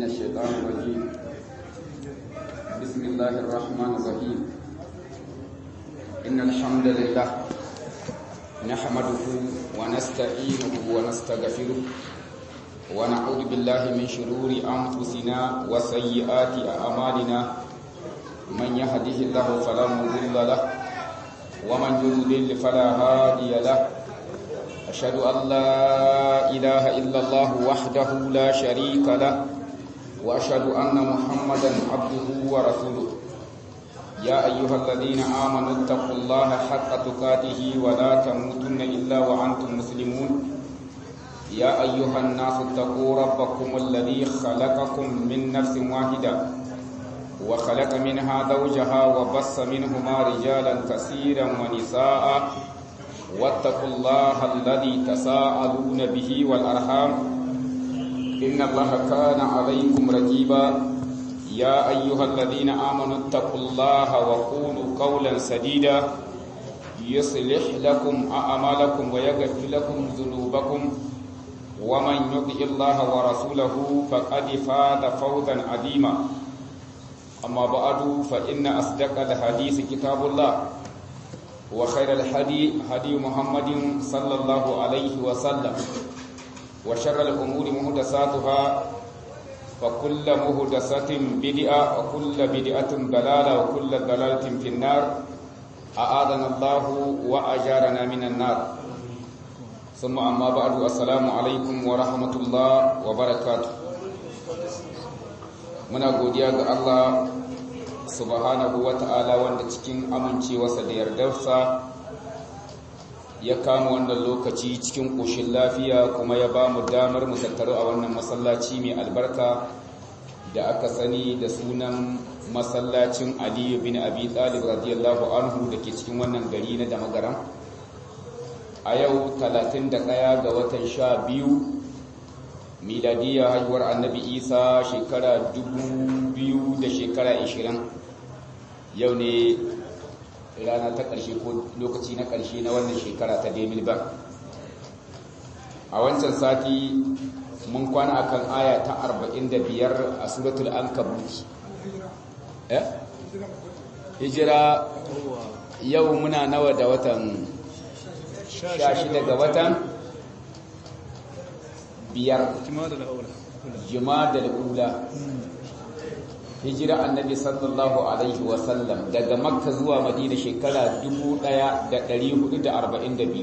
الشيطان الرجيم بسم الله الرحمن الرحيم إن الحمد لله نحمده ونستعينه ونستغفره ونعوذ بالله من شرور أنفسنا وسيئات أعمالنا من يهده الله فلا مضل له ومن يضلل فلا هادي له أشهد أن لا إله إلا الله وحده لا شريك له وأشهد أن محمدا عبده ورسوله يا أيها الذين آمنوا اتقوا الله حق تقاته ولا تموتن إلا وأنتم مسلمون يا أيها الناس اتقوا ربكم الذي خلقكم من نفس واحدة وخلق منها زوجها وبص منهما رجالا كثيرا ونساء واتقوا الله الذي تساءلون به والأرحام إن الله كان عليكم رقيبا يا أيها الذين آمنوا اتقوا الله وقولوا قولا سديدا يصلح لكم أعمالكم ويغفر لكم ذنوبكم ومن يطع الله ورسوله فقد فاز فوزا عظيما أما بعد فإن أصدق الحديث كتاب الله وخير الحدي هدي محمد صلى الله عليه وسلم وشر الأمور مهدساتها وكل مهدسة بدعة وكل بدعة ضلالة وكل ضلالة في النار أعاذنا الله وأجارنا من النار ثم أما بعد السلام عليكم ورحمة الله وبركاته muna godiya ga Allah subhanahu wata'ala wanda cikin amincewarsa da yardarsa ya kama wannan lokaci cikin ƙoshin lafiya kuma ya ba mu damar mu tattaru a wannan masallaci mai albarka da aka sani da sunan masallacin aliyu bin abi talib radiyallahu anhu da ke cikin wannan gari na damagaram a yau 31 ga watan sha biyu miladiyya haihuwar annabi isa shekara 2000 da shekara 20 yau ne rana ta ƙarshe ko lokaci na ƙarshe na wannan shekara ta demil ba a wancan sati mun kwana akan aya ta 45 a suratul ankabut eh hijira yau muna nawa da watan 16 ga watan biyar jima'a da ula hijira annabi sallallahu alaihi wasallam daga makka zuwa madina shekara 1442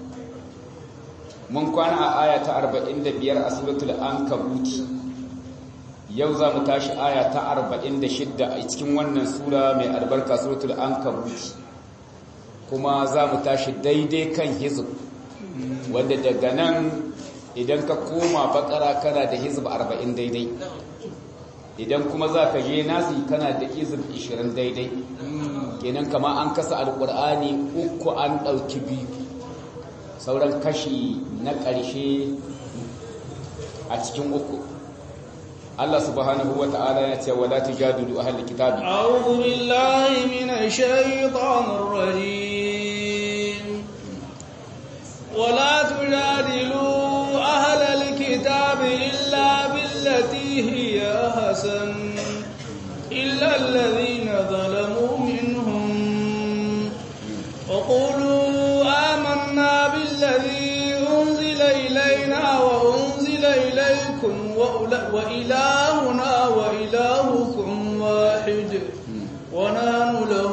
mun kwana a aya ta 45 a suratul ankabut yau za mu tashi aya ta 46 a cikin wannan sura mai albarka suratul ankabut kuma za mu tashi daidai kan hizb wanda daga nan idan ka koma bakara kana da hizb 40 daidai idan kuma za ka je nasi kana da hizb 20 daidai kenan kama an kasa alkur'ani uku an ɗauki biyu sauran kashi na ƙarshe a cikin uku Allah subhanahu wa ta'ala ya ce wala tujadilu ahli kitabi a'udhu billahi minash shaitanir rajim wala tujadilu ahli kitabi illa billati hiya hasan illa alladhina zalamu minhum wa qulu آمنا بالذي أنزل إلينا وأنزل إليكم وإلهنا وإلهكم واحد ونحن له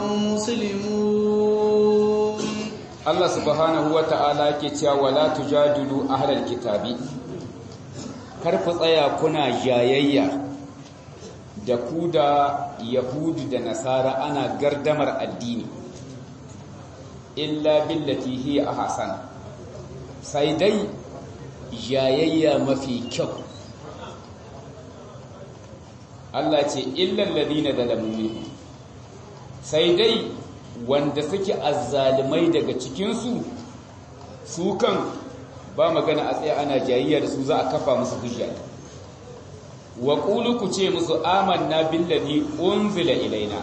مسلمون الله سبحانه وتعالى كتيا ولا تجادلوا أهل الكتاب karfi tsaya kuna jayayya da ku da yahudu da nasara ana gardamar addini illa billati hiya ahsan sai dai jayayya mafi kyau Allah ce illal ladina zalamu sai dai wanda suke azzalimai daga cikin su su kan ba magana a tsaye ana jayayya da su za a kafa musu hujja wa qulu ku ce musu amanna billazi unzila ilaina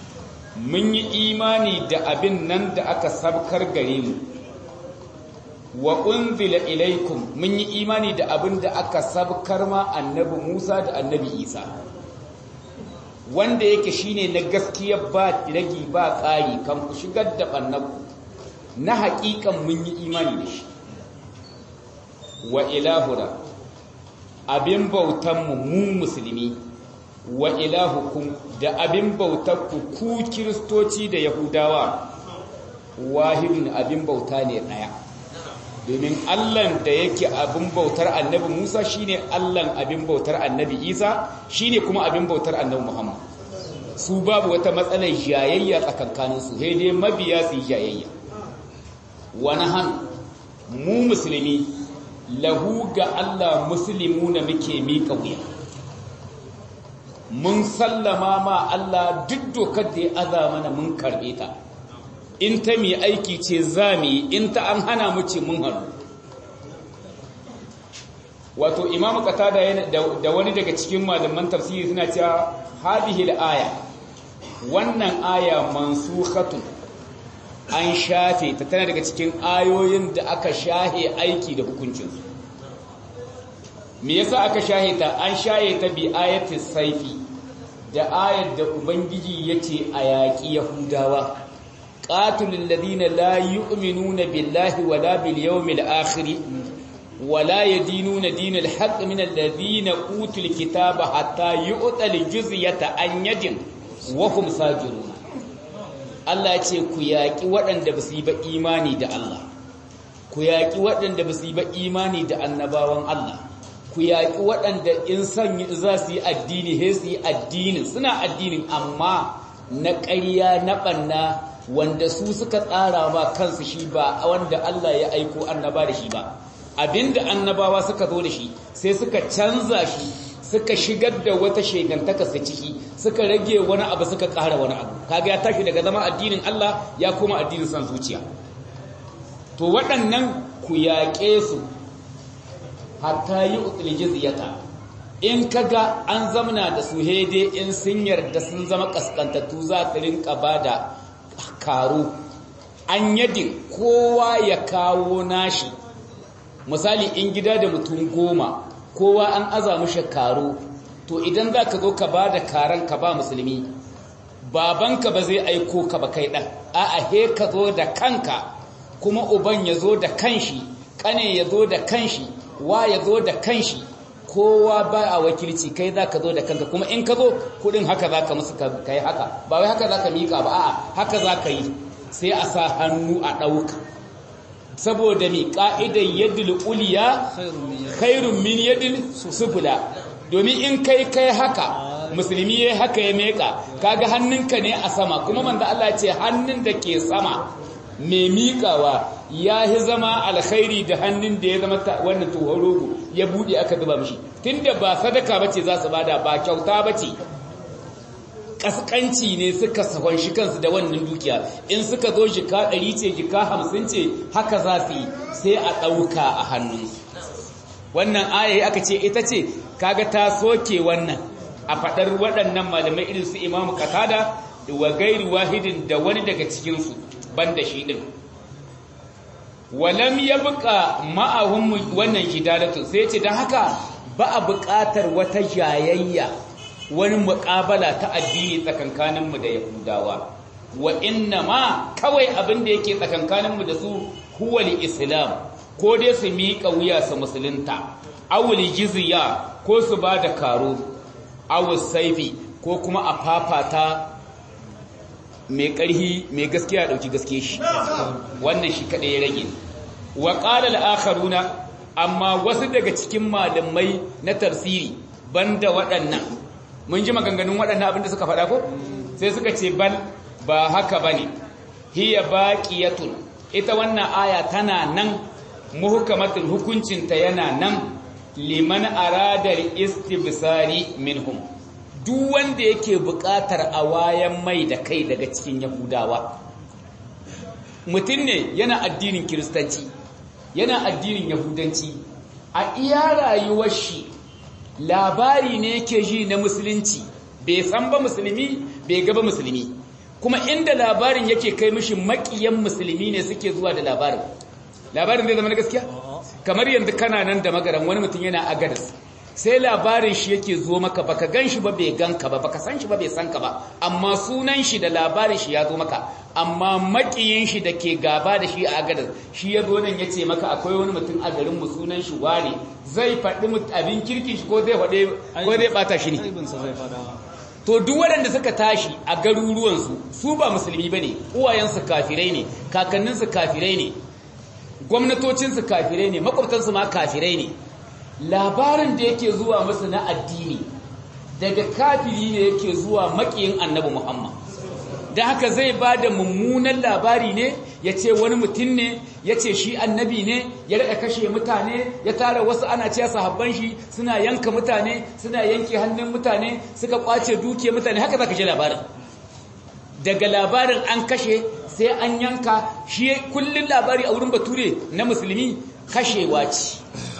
mun yi imani da abin nan da aka sabkar gare mu wa unzila ilaikum mun yi imani da abin da aka sabkar ma annabi Musa da annabi Isa wanda yake shine na gaskiya ba ragi ba ƙari kan ku shigar da bannaku na haƙiƙan mun yi imani da shi wa ilahuna abin bautanmu mu musulmi wa ilahukum da abin bautarku ku kiristoci da yahudawa wahidun abin bauta ne ɗaya domin allan da yake abin bautar annabi musa shine allan abin bautar annabi isa shine kuma abin bautar annabi muhammad su babu wata matsalar jayayya tsakankaninsu sai dai mabiya su yi jayayya wani hannu mu musulmi lahu ga Allah muslimu na muke miƙa wuya mun sallama ma Allah duk dokar da ya aza mana mun karɓe ta in ta mai aiki ce za mu yi in ta an hana mu ce mun hannu wato imamu qatada da wani daga cikin malaman tafsiri suna cewa hadhihi aya wannan aya mansukhatun an shafe ta tana daga cikin ayoyin da aka shahe aiki da hukuncinsu me yasa aka shahe ta an shahe ta bi ayatin saifi da ayar da ubangiji yace a yaƙi yahudawa qatilul ladina la yu'minuna billahi wala bil yawmil akhir wala yadinuna dinal haqq min alladhina utul kitaba hatta yu'tal jizyata an yadin wa hum sajiruna Allah ya ce ku yaƙi waɗanda ba su yi ba imani da Allah ku yaƙi waɗanda ba su yi ba imani da annabawan Allah ku yaƙi waɗanda in son za su yi addini he su yi addinin suna addinin amma na ƙarya na ɓanna wanda su suka tsara ma kansu shi ba wanda Allah ya aiko annaba da shi ba abinda annabawa suka zo da shi sai suka canza shi suka shigar da wata shegantaka su ciki suka rage wani abu suka ƙara wani abu kaga ya tashi daga zama addinin Allah ya koma addinin san zuciya to waɗannan ku yaƙe su hatta yi utul jizyata in kaga an zamana da su hede in sun yarda sun zama kaskantattu za su rinka bada karo an yadin kowa ya kawo nashi misali in gida da mutum goma kowa an aza mishi karo to idan za ka zo ka ba da karan ka ba musulmi babanka ba zai aiko ka ba kai ɗan a'a he ka zo da kanka kuma uban ya zo da kanshi ƙane ya zo da kanshi wa ya zo da kanshi kowa ba a wakilci kai za ka zo da kanka kuma in ka zo kudin haka za ka musu ka yi haka ba wai haka za ka miƙa ba a'a haka za ka yi sai a sa hannu a ɗauka saboda mi ƙa'idar yadda uliya khairun min yadda sufula domin in kai kai haka musulmi ya haka ya meka kaga hannunka ne a sama kuma manzo Allah ce hannun da ke sama mai miƙawa ya yi zama alkhairi da hannun da ya zama wannan tuhorogo ya buɗe aka zuba mishi tunda ba sadaka bace za su bada ba kyauta bace kaskanci ne suka sahon shi kansu da wannan dukiya in suka zo jika ɗari ce jika hamsin ce haka za su yi sai a ɗauka a hannun wannan ayayi aka ce ita ce kaga ta soke wannan a faɗar waɗannan malamai irin su imamu katada wa gairi wahidin da wani daga cikinsu ban da shi ɗin walam ya buƙa ma'ahun wannan hidalatu sai ce don haka ba a buƙatar wata jayayya wani muƙabala ta addini tsakankaninmu da yahudawa wa inna ma kawai abin da yake tsakankaninmu da su huwal islam ko dai su miƙa wuya su musulunta awul jizya ko su ba da karo awul saifi ko kuma a fafata mai ƙarhi mai gaskiya ɗauki gaske shi wannan shi kaɗai ya rage wa ƙala al'akharuna amma wasu daga cikin malamai na tafsiri banda waɗannan mun ji maganganun waɗannan abinda suka faɗa ko sai suka ce bal ba haka bane hiya baqiyatun ita wannan aya tana nan muhkamatul hukuncinta yana nan liman arada istibsari minhum duk wanda yake buƙatar a wayan mai da kai daga cikin yahudawa mutum ne yana addinin kiristanci yana addinin yahudanci a iya rayuwar shi labari ne yake ji na musulunci bai san ba musulmi bai gaba musulmi kuma inda labarin yake kai mishi makiyan musulmi ne suke zuwa da labarin labarin zai zama na gaskiya kamar yanzu kana nan da magaran wani mutum yana agadas sai labarin shi yake zo maka baka gan shi ba bai gan ka ba baka san shi ba bai san ka ba amma sunan shi da labarin shi ya zo maka amma makiyin shi da ke gaba da shi a agadas shi ya zo nan ya ce maka akwai wani mutum a garin mu sunan shi wane zai faɗi abin kirkin shi ko zai faɗe ko zai bata shi ne to duk waɗanda suka tashi a garuruwansu su ba musulmi ba ne uwayensu kafirai ne kakanninsu kafirai ne gwamnatocinsu kafirai ne makwabtansu ma kafirai ne labarin da yake zuwa musu na addini daga kafiri ne yake zuwa makiyin annabi muhammad da haka zai ba da mummunan labari ne ya ce wani mutum ne ya ce shi annabi ne ya rada kashe mutane ya tara wasu ana ce sahabban shi suna yanka mutane suna yanke hannun mutane suka kwace duke mutane haka za ka ji labarin daga labarin an kashe sai an yanka shi kullum labari a wurin bature na musulmi kashewa ce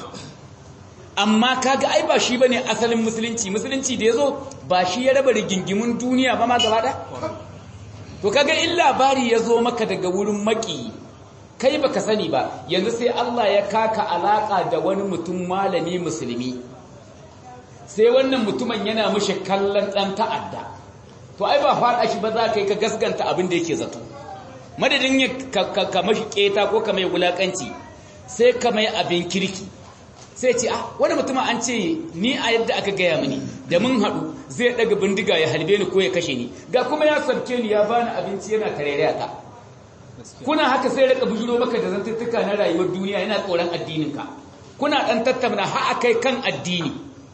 amma kaga ai ba shi bane asalin musulunci musulunci da yazo ba shi ya raba rigingimun duniya ba ma gaba ɗaya to kaga in labari ya zo maka daga wurin maki kai baka sani ba yanzu sai Allah ya kaka alaka da wani mutum malami musulmi sai wannan mutumin yana mishi kallon dan ta'adda to ai ba fada shi ba za ka yi ka gasganta abin da yake zato madadin ya ka mashi keta ko ka mai wulakanci sai ka mai abin kirki sai ce ah wani mutumin an ce ni a yadda aka gaya mini da mun haɗu zai ɗaga bindiga ya halbe ni ko ya kashe ni ga kuma ya sabke ni ya bani abinci yana tarere ta kuna haka sai rika bujuro maka da zantuttuka na rayuwar duniya yana tsoron addininka kuna ɗan tattauna har akai kan addini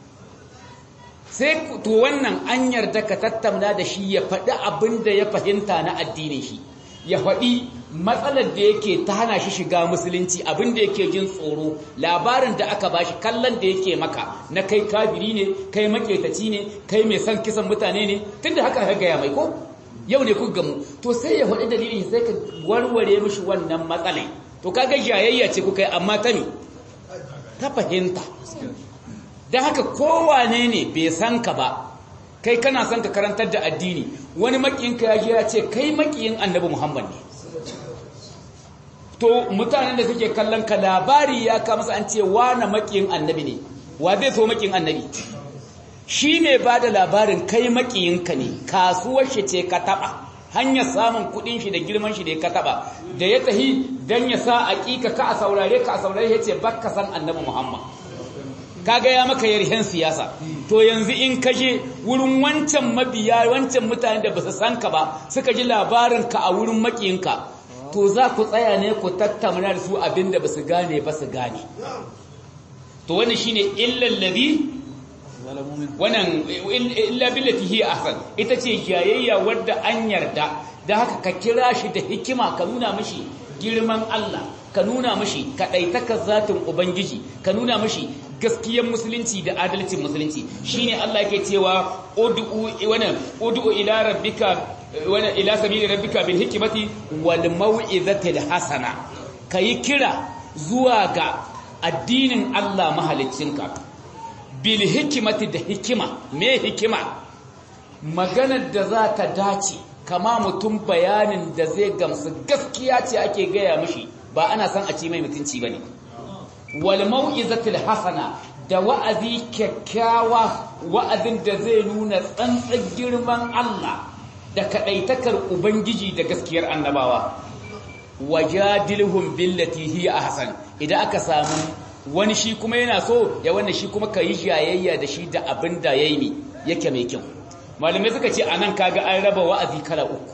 sai to wannan an yarda ka tattauna da shi ya faɗi abin da ya fahimta na addinin shi ya faɗi matsalar da yake ta hana shi shiga musulunci abin da yake jin tsoro labarin da aka bashi kallon da yake maka na kai kabiri ne kai maketaci ne kai mai son kisan mutane ne tunda haka ka gaya mai ko yau ne kuka gamu to sai ya faɗi dalilin sai ka warware mishi wannan matsalai to kaga jayayya ce kuka yi amma ta me ta fahimta don haka kowane ne bai san ka ba kai kana son ka karantar da addini wani makiyinka ya je ya ce kai makiyin annabi muhammad ne to mutanen da suke kallon ka labari ya ka masa an ce na makiyin annabi ne wa zai so makiyin annabi shi mai ba da labarin kai makiyinka ne kasuwar shi ce ka taba hanyar samun kudin shi da girman shi da ka taba da ya tahi dan ya sa aƙiƙa ka a saurare ka a saurare ya ce bakka san annabi muhammad kaga ya maka yarhen siyasa to yanzu in kaje wurin wancan mabiya wancan mutane da basu san ka ba suka ji labarin ka a wurin makiyinka to za ku tsaya ne ku tattauna da su abinda basu gane ba su gane to wannan shine illal ladhi wannan illa billati hi ahsan ita ce jayayya wadda an yarda da haka ka kira shi da hikima ka nuna mishi girman Allah ka nuna mashi kaɗaitakar zatin Ubangiji ka nuna mashi gaskiyar musulunci da adalcin musulunci shine Allah yake cewa ud'u wana ud'u ila rabbika wana ila sabili rabbika bil hikmati wal mau'izatil hasana kai kira zuwa ga addinin Allah mahaliccinka bil hikmati da hikima me hikima maganar da za ta dace kama mutum bayanin da zai gamsu gaskiya ce ake gaya mishi ba ana san a ci mai mutunci bane wal mau'izatil hasana da wa'azi kyakkyawa wa'azin da zai nuna tsantsan girman Allah da kadaitakar ubangiji da gaskiyar annabawa wajadilhum billati hiya ahsan idan aka samu wani shi kuma yana so ya wanda shi kuma kai jayayya da shi da abin da yayi ne yake mai kyau malamai suka ce anan kaga an raba wa'azi kala uku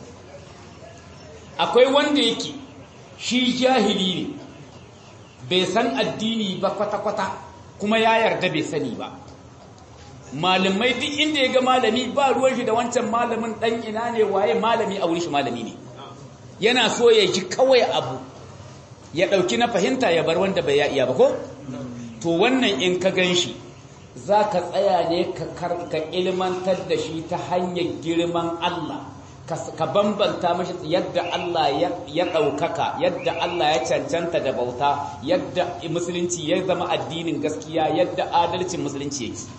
akwai wanda yake shi jahili ne bai san addini ba kwata-kwata kuma ya yarda bai sani ba malamai duk inda ya ga malami ba ruwan shi da wancan malamin dan ina ne waye malami a wurin shi malami ne yana so ya ji kawai abu ya dauki na fahimta ya bar wanda bai ya iya ba ko to wannan in ka gan shi za ka tsaya ne ka ilmantar da shi ta hanyar girman Allah ka bambanta mashi yadda Allah ya ɗaukaka yadda Allah ya cancanta da bauta yadda musulunci ya zama addinin gaskiya yadda adalcin musulunci yake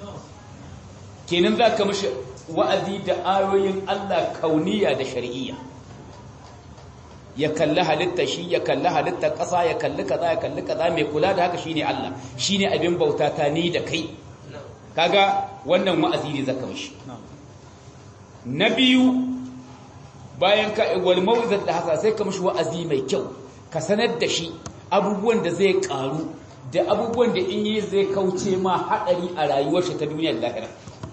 kenan za ka mashi wa'azi da ayoyin Allah kauniya da shari'iyya ya kalli halitta shi ya kalli halitta ƙasa ya kalli kaza ya kalli kaza mai kula da haka shine Allah shine abin bauta ta ni da kai kaga wannan wa'azi ne zaka mishi na biyu bayan ka wal mau'izat da hasa sai ka mishi wa'azi mai kyau ka sanar da shi abubuwan da zai karu da abubuwan da in yi zai kauce ma hadari a rayuwar shi ta duniyar lahira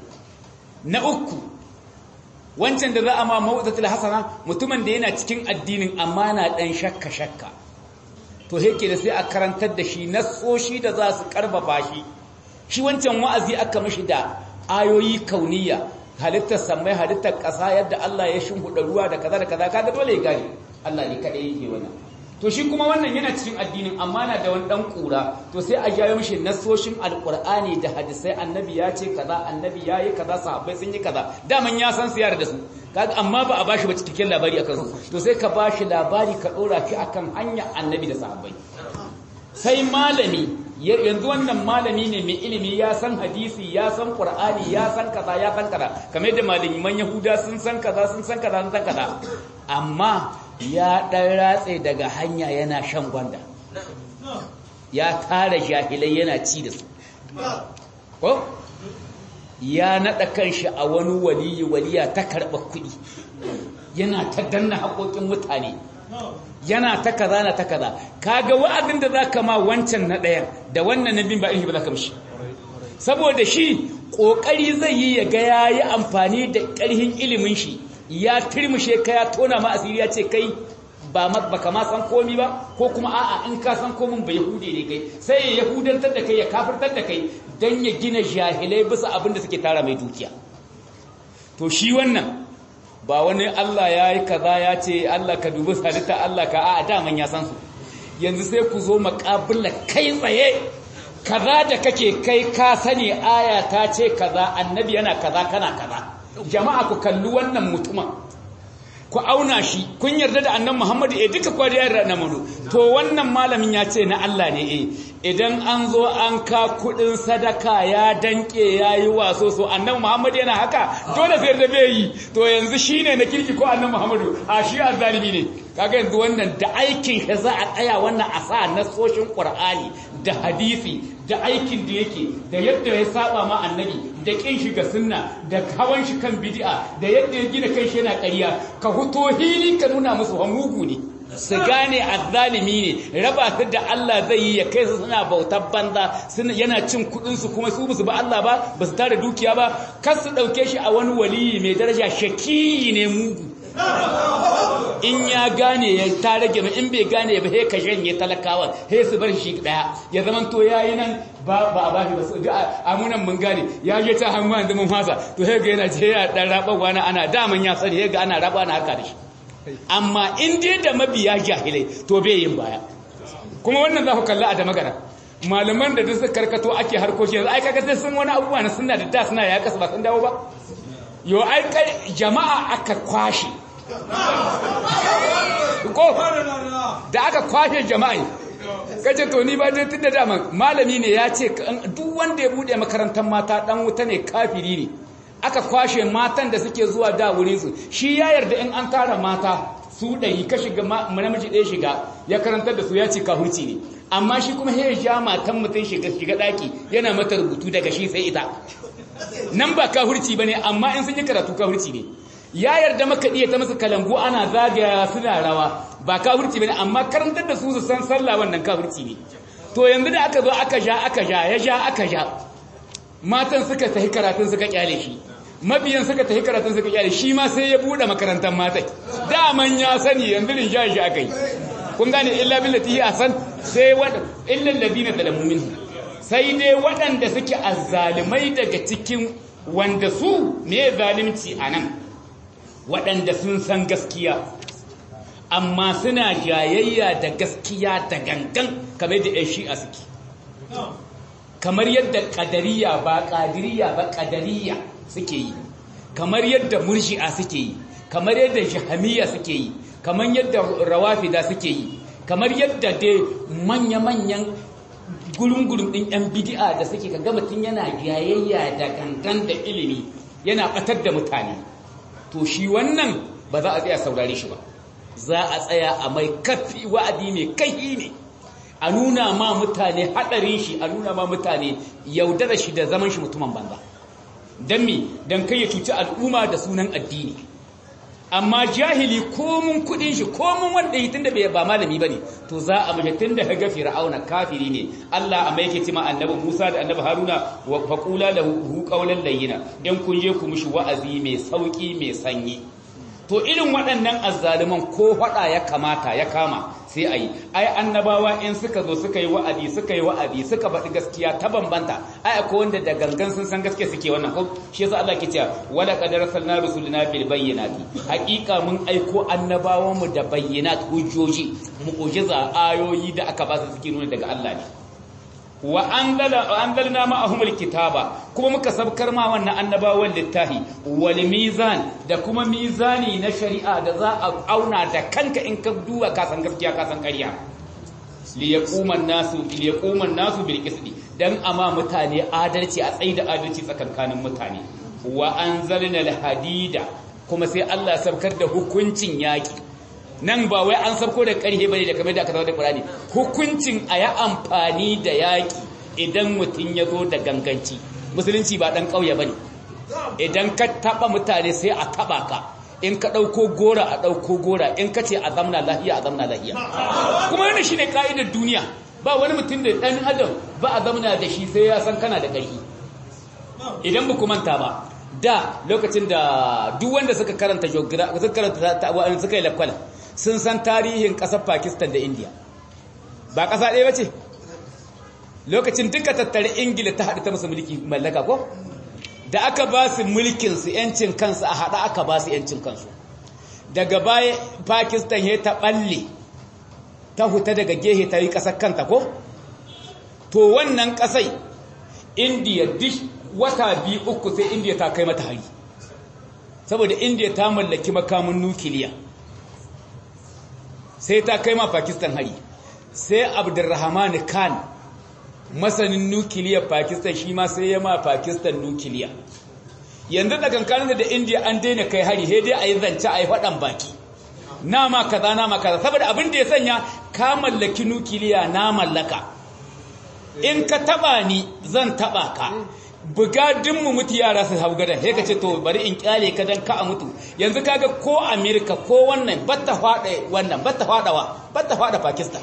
na uku wancan da za a ma mau'izatul hasana mutumin da yana cikin addinin amma na dan shakka shakka to yake da sai a karantar da shi nasoshi da za su karfafa shi shi wancan wa'azi aka mishi da ayoyi kauniya halittar samai halittar ƙasa yadda Allah ya shimfiɗa ruwa da kaza da kaza kaga dole ya gane Allah ne kada yake wannan to shi kuma wannan yana cikin addinin amma na da wani dan kura to sai a jawo mishi nasoshin alqur'ani da hadisai annabi ya ce kaza annabi ya yi kaza sahabbai sun yi kaza daman ya san su yara da su kaga amma ba a bashi ba cikakken labari akan su to sai ka bashi labari ka dora shi akan hanya annabi da sahabbai sai malami yanzu wannan malami ne mai ilimi ya san hadisi ya san qur'ani ya san kaza ya san kaza kamar yadda malaman yahuda sun san kaza sun san kaza sun san kaza amma ya dan ratse daga hanya yana shan gwanda ya tara jahilai yana ci da su ko ya nada kanshi a wani waliyi waliya ta karba kuɗi yana ta danna haƙoƙin mutane yana ta kaza na ta kaza kaga wa'azin da zaka ma wancan na ɗayan da wannan na bin ba in ba zaka mishi saboda shi kokari zai yi ya ga yayi amfani da ƙarhin ilimin shi ya turmushe ka ya tona ma asiri ya ce kai ba baka ma san komi ba ko kuma a'a in ka san komin ba yahude ne kai sai ya yahudantar da kai ya kafirtar da kai dan ya gina jahilai bisa abin da suke tara mai dukiya to shi wannan ba wani Allah ya yi kaza ya ce Allah ka dubi halitta Allah ka a daman ya san su yanzu sai ku zo makabila kai tsaye kaza da kake kai ka sani aya ta ce kaza annabi yana kaza kana kaza jama'a ku kalli wannan mutumin ku auna shi kun yarda da annan Muhammadu eh duka kwa da yarda na mudu to wannan malamin ya ce na Allah ne eh idan an zo an ka kudin sadaka ya danke yayi waso so annan Muhammadu yana haka dole sai da bai yi to yanzu shine na kirki ko annan Muhammadu a shi azzalimi ne kaga yanzu wannan da aikin shi za a tsaya wannan a sa nasoshin Qur'ani da hadisi da aikin da yake da yadda ya saba ma annabi da kin shi ga sunna da hawan shi kan bid'a da yadda ya gina kai shi yana ƙarya ka huto hili ka nuna musu hamugu ne su gane azzalimi ne raba su da Allah zai yi ya kai su suna bautar banza suna yana cin kudin su kuma su musu ba Allah ba ba su tare dukiya ba kar su dauke shi a wani waliyi mai daraja shaki ne mugu in ya gane ya ta rage in bai gane ba he ka janye talakawa he su bar shi daya ya zaman to yayi nan ba ba a bashi ba su ga amunan mun gane ya je ta hannu yanzu mun fasa to he ga yana je ya dan raba wani ana daman ya sani he ga ana raba na haka da shi amma in dai da mabiya jahilai to bai yin baya kuma wannan za ku kalla a da magana malaman da duk karkato ake harkoki yanzu ai kaga sai sun wani abubuwa na sunna da da suna ya kasa ba sun dawo ba yo ai jama'a aka kwashe ko da aka kwashe jama'a kace to ni ba dai tunda dama malami ne ya ce duk wanda ya bude makarantar mata dan wuta ne kafiri ne aka kwashe matan da suke zuwa da wurin su shi ya yarda in an tara mata su ɗari ka shiga namiji ɗaya shiga ya karantar da su ya ce kahurci ne amma shi kuma ya ja matan mutum shiga shiga ɗaki yana mata rubutu daga shi sai ita nan ba kahurci ba ne amma in sun yi karatu kahurci ne ya yarda maka iya ta masa kalangu ana zagaya suna rawa ba kahurci ba ne amma karantar da su su san sallah wannan kahurci ne to yanzu da aka zo aka ja aka ja ya ja aka ja matan suka tafi karatun suka kyale shi mabiyan suka tafi karatun suka kyale shi ma sai ya bude makarantar matai daman ya sani yanzu din ja shi akai kun gane illa billati hi asan sai wada illa alladhina zalamu minhu sai dai waɗanda suke azzalimai daga cikin wanda su me zalimci anan waɗanda sun san gaskiya amma suna jayayya da gaskiya da gangan kamar da 'yan shi'a suke kamar yadda ƙadariya ba ƙadiriya ba ƙadariya suke yi kamar yadda murji'a suke yi kamar yadda jahamiya suke yi kamar yadda rawafida suke yi kamar yadda dai manya-manyan gulun-gulun ɗin 'yan bidi'a da suke ka gama tun yana jayayya da gangan da ilimi yana ɓatar da mutane to shi wannan ba za a tsaya saurare shi ba za a tsaya a mai kafi wa'adi mai kai ne a nuna ma mutane hadarin shi a nuna ma mutane yaudara shi da zaman shi mutumin banza don me don kai ya cuci al'umma da sunan addini amma jahili komun kudin shi komun wanda yi tunda bai ba malami bane to za a mace tunda ga fir'auna kafiri ne Allah amma yake cewa annabi Musa da annabi Haruna wa faqula lahu qawlan layyina dan kun je ku mishi wa'azi mai sauki mai sanyi to irin waɗannan azzaliman ko faɗa ya kamata ya kama sai a yi ai annabawa in suka zo suka yi wa'adi suka yi wa'adi suka faɗi gaskiya ta bambanta ai akwai wanda da gangan sun san gaskiya suke wannan ko shi yasa Allah ke cewa wala qad arsalna rusulina bil bayyinati haqiqa mun aiko annabawan mu da bayyinat hujjoji mu'jiza ayoyi da aka ba su suke nuna daga Allah ne wa anzalna ma'ahumul kitaba kuma muka sabkar ma wannan annabawan littahi wal mizan da kuma mizani na shari'a da za a auna da kanka in ka duba ka san gaskiya ka san ƙarya li yaquma nasu li yaquma nasu bil qisti dan ama mutane adalci a tsaida adalci tsakankanin mutane wa anzalna al hadida kuma sai Allah sabkar da hukuncin yaki nan ba wai an sabko da ƙarhe bane da kamar da aka da Qur'ani hukuncin a yi amfani da yaƙi idan mutum ya zo da ganganci musulunci ba ɗan ƙauye bane idan ka taɓa mutane sai a taɓa ka in ka ɗauko gora a ɗauko gora in ka ce a zamna lahiya a zamna lahiya kuma yana shi ne ƙa'idar duniya ba wani mutum da ɗan adam ba a zamna da shi sai ya san kana da ƙarfi idan ba ku manta ba da lokacin da duk wanda suka karanta geography suka karanta suka yi lakwal sun san tarihin ƙasar Pakistan da India ba ƙasa ɗaya bace lokacin duka tattare Ingila ta haɗu ta musu mulki mallaka ko da aka ba su mulkin su yancin kansu a haɗa aka ba su yancin kansu daga baya Pakistan ya ta balle ta huta daga gehe ta yi ƙasar kanta ko to wannan ƙasai India duk wata biyu uku sai India ta kai mata hari saboda India ta mallaki makamin nukiliya sai ta kai ma Pakistan hari sai Abdulrahman Khan masanin nukiliyar Pakistan shi ma sai ya ma Pakistan nukiliya yanzu da kankanin da India an daina kai hari sai dai ayi zance ayi fadan baki na ma kaza na ma kaza saboda abin da ya sanya ka mallaki nukiliya na mallaka in ka taba ni zan taba ka buga mu mutu yara su hau gadan sai ka ce to bari in kyale ka dan ka a mutu yanzu kaga ko America ko wannan batta fada wannan batta fadawa batta fada Pakistan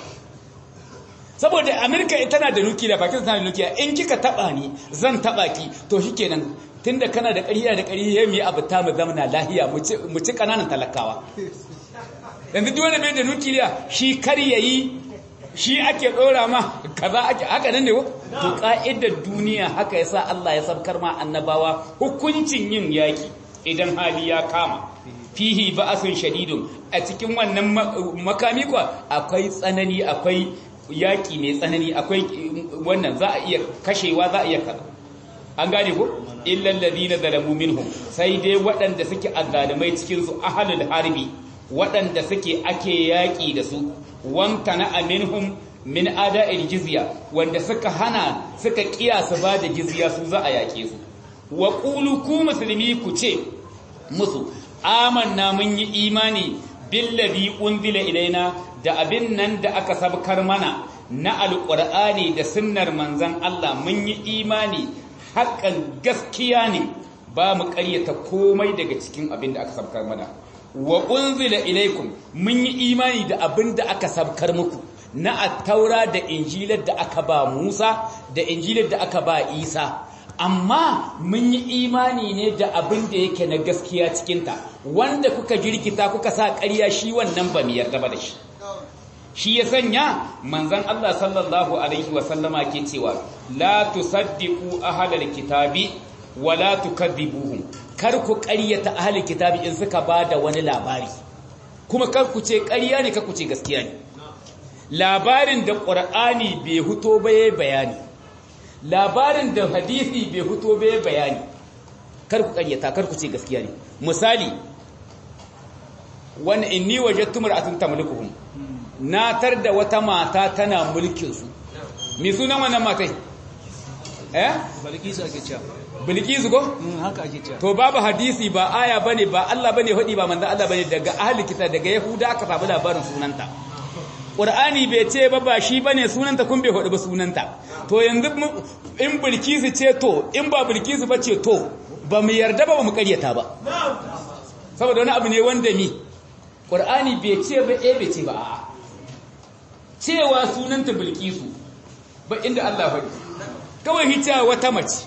saboda America ita tana da nukiliya Pakistan tana da nukiliya in kika taba ni zan taba ki to shikenan tunda kana da ƙarya da ƙarya mu yi abu ta mu zamana lahiya mu ci kananan talakawa yanzu duk wanda bai da nukiliya shi kar yayi shi ake ɗora ma kaza ake haka nan ne ko to ka'idar duniya haka yasa Allah ya sabkar ma annabawa hukuncin yin yaki idan hali ya kama fihi ba'asun shadidun a cikin wannan makami kwa akwai tsanani akwai yaki mai tsanani akwai wannan za a iya kashewa za a iya kaza an gane ko illal ladina zalamu minhum sai dai waɗanda suke azzalimai cikin su ahlul harbi waɗanda suke ake yaki da su wamtana aminhum min ada'il jizya wanda suka hana suka kiyasa ba da jizya su za a yake su wa qulu ku muslimi ku ce musu amanna mun yi imani billazi unzila ilaina da abin nan da aka sabkar mana na alqur'ani da sunnar manzon Allah mun yi imani haƙan gaskiya ne ba mu ƙaryata komai daga cikin abin da aka sabkar mana wa unzila ilaikum mun yi imani da abin da aka sabkar muku na attaura da injilar da aka ba Musa da injilar da aka ba Isa amma mun yi imani ne da abin da yake na gaskiya cikinta wanda kuka jirkita kuka sa ƙarya shi wannan ba mu yarda ba da shi shi ya sanya manzon Allah sallallahu alaihi wa sallama ke cewa la tusaddiqu ahlal kitabi wa la tukadzibuhum kar ku ƙaryata ahlul kitabi in suka bada wani labari kuma kar ku ce ƙarya ne kar ku ce gaskiya ne labarin da Qur'ani bai huto ba yayi bayani labarin da hadisi bai huto ba yayi bayani kar ku ƙaryata kar ku ce gaskiya ne misali wani inni wajadtu mar'atun tamlikuhum na tar da wata mata tana mulkin su me sunan wannan matai eh balkisa ake cewa bilkisu ko haka ake cewa to babu hadisi ba aya bane ba Allah bane hudi ba manzo Allah bane daga ahli kitab daga yahuda aka samu labarin sunanta Qur'ani bai ce ba ba shi bane sunanta kun bai hudu ba sunanta to yanzu in bilkisu ce to in ba bilkisu ba ce to ba mu yarda ba ba mu karyata ba saboda wani abu ne wanda ni Qur'ani bai ce ba eh bai ce ba a'a cewa sunanta bilkisu ba inda Allah faɗi kawai hita wata mace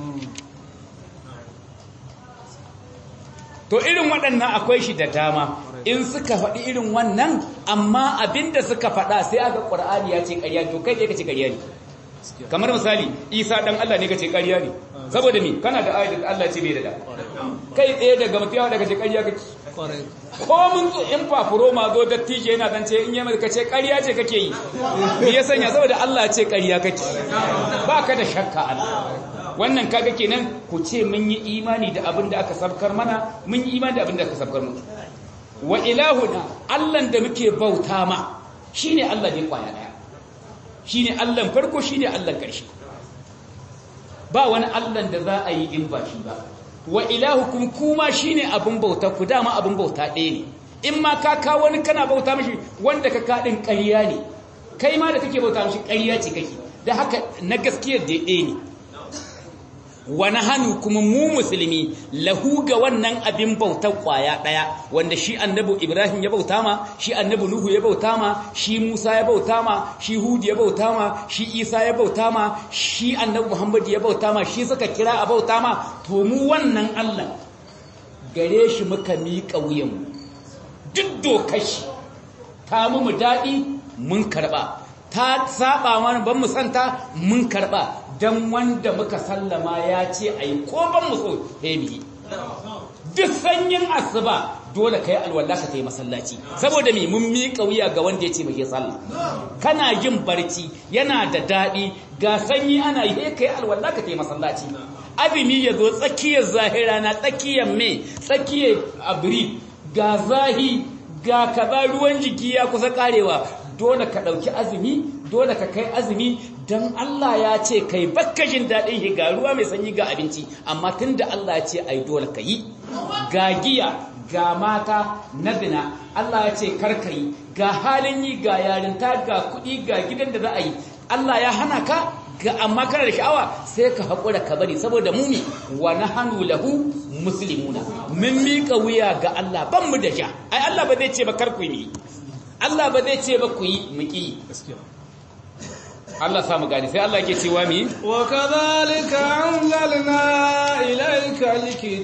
to irin waɗannan akwai shi da dama in suka faɗi irin wannan amma abinda suka faɗa sai aka ƙur'ani ya ce ƙarya to kai ne ka ce ƙarya ne kamar misali isa ɗan Allah ne ka ce ƙarya ne saboda mi kana da ayat da Allah ce bai da da kai tsaye daga mutuwa daga ce ƙarya kake ko mun zo in fafuro ma zo dattijo yana dan ce in yi ka ce ƙarya ce kake yi me ya sanya saboda Allah ce ƙarya kake ba ka da shakka Allah wannan kaga kenan ku ce mun yi imani da abin da aka sabkar mana mun yi imani da abin da aka sabkar mu wa ilahuna Allah da muke bauta ma shine Allah ne kwaya daya shine Allah farko shine Allah karshe ba wani Allah da za a yi in ba shi ba wa ilahukum kuma shine abin bauta ku dama abin bauta ɗaya ne in ma ka kawo wani kana bauta mishi wanda ka kaɗin ƙarya ne kai ma da kake bauta mishi ƙarya ce kake da haka na gaskiyar da ɗaya ne wani hannu kuma mu musulmi lahu ga wannan abin bautar kwaya ɗaya wanda shi annabi ibrahim ya bauta ma shi annabi nuhu ya bauta ma shi musa ya bauta ma shi hudu ya bauta ma shi isa ya bauta ma shi annabi muhammad ya bauta ma shi suka kira a bauta ma to mu wannan allah gare shi muka miƙa wuyanmu duk dokar shi ta mu daɗi mun karɓa ta saba mana ban mu santa mun karɓa don wanda muka sallama ya ce a yi ko ban mu so hebi duk sanyin asuba dole ka yi alwallah ka ta yi masallaci saboda mai mun miƙa wuya ga wanda ya ce mai sallah kana yin barci yana da daɗi ga sanyi ana yi ka yi alwallah ka ta yi masallaci abimi ya zo tsakiyar zahira na tsakiyar mai tsakiyar abiri ga zahi ga kaza ruwan jiki ya kusa karewa dole ka ɗauki azumi dole ka kai azumi don Allah ya ce kai bakkashin daɗin shi ga ruwa mai sanyi ga abinci amma tun da Allah ya ce ai dole ka yi ga giya ga mata na zina Allah ya ce karka yi ga halin yi ga yarinta ga kuɗi ga gidan da za a yi Allah ya hana ka ga amma kana da sha'awa sai ka haƙura ka bari saboda mumi wa nahanu lahu muslimuna mun miƙa wuya ga Allah ban mu da sha ai Allah ba zai ce ba kar ku yi Allah ba zai ce ba ku yi muki Allah samu gani sai Allah ke cewa mi wa kadhalika anzalna ilayka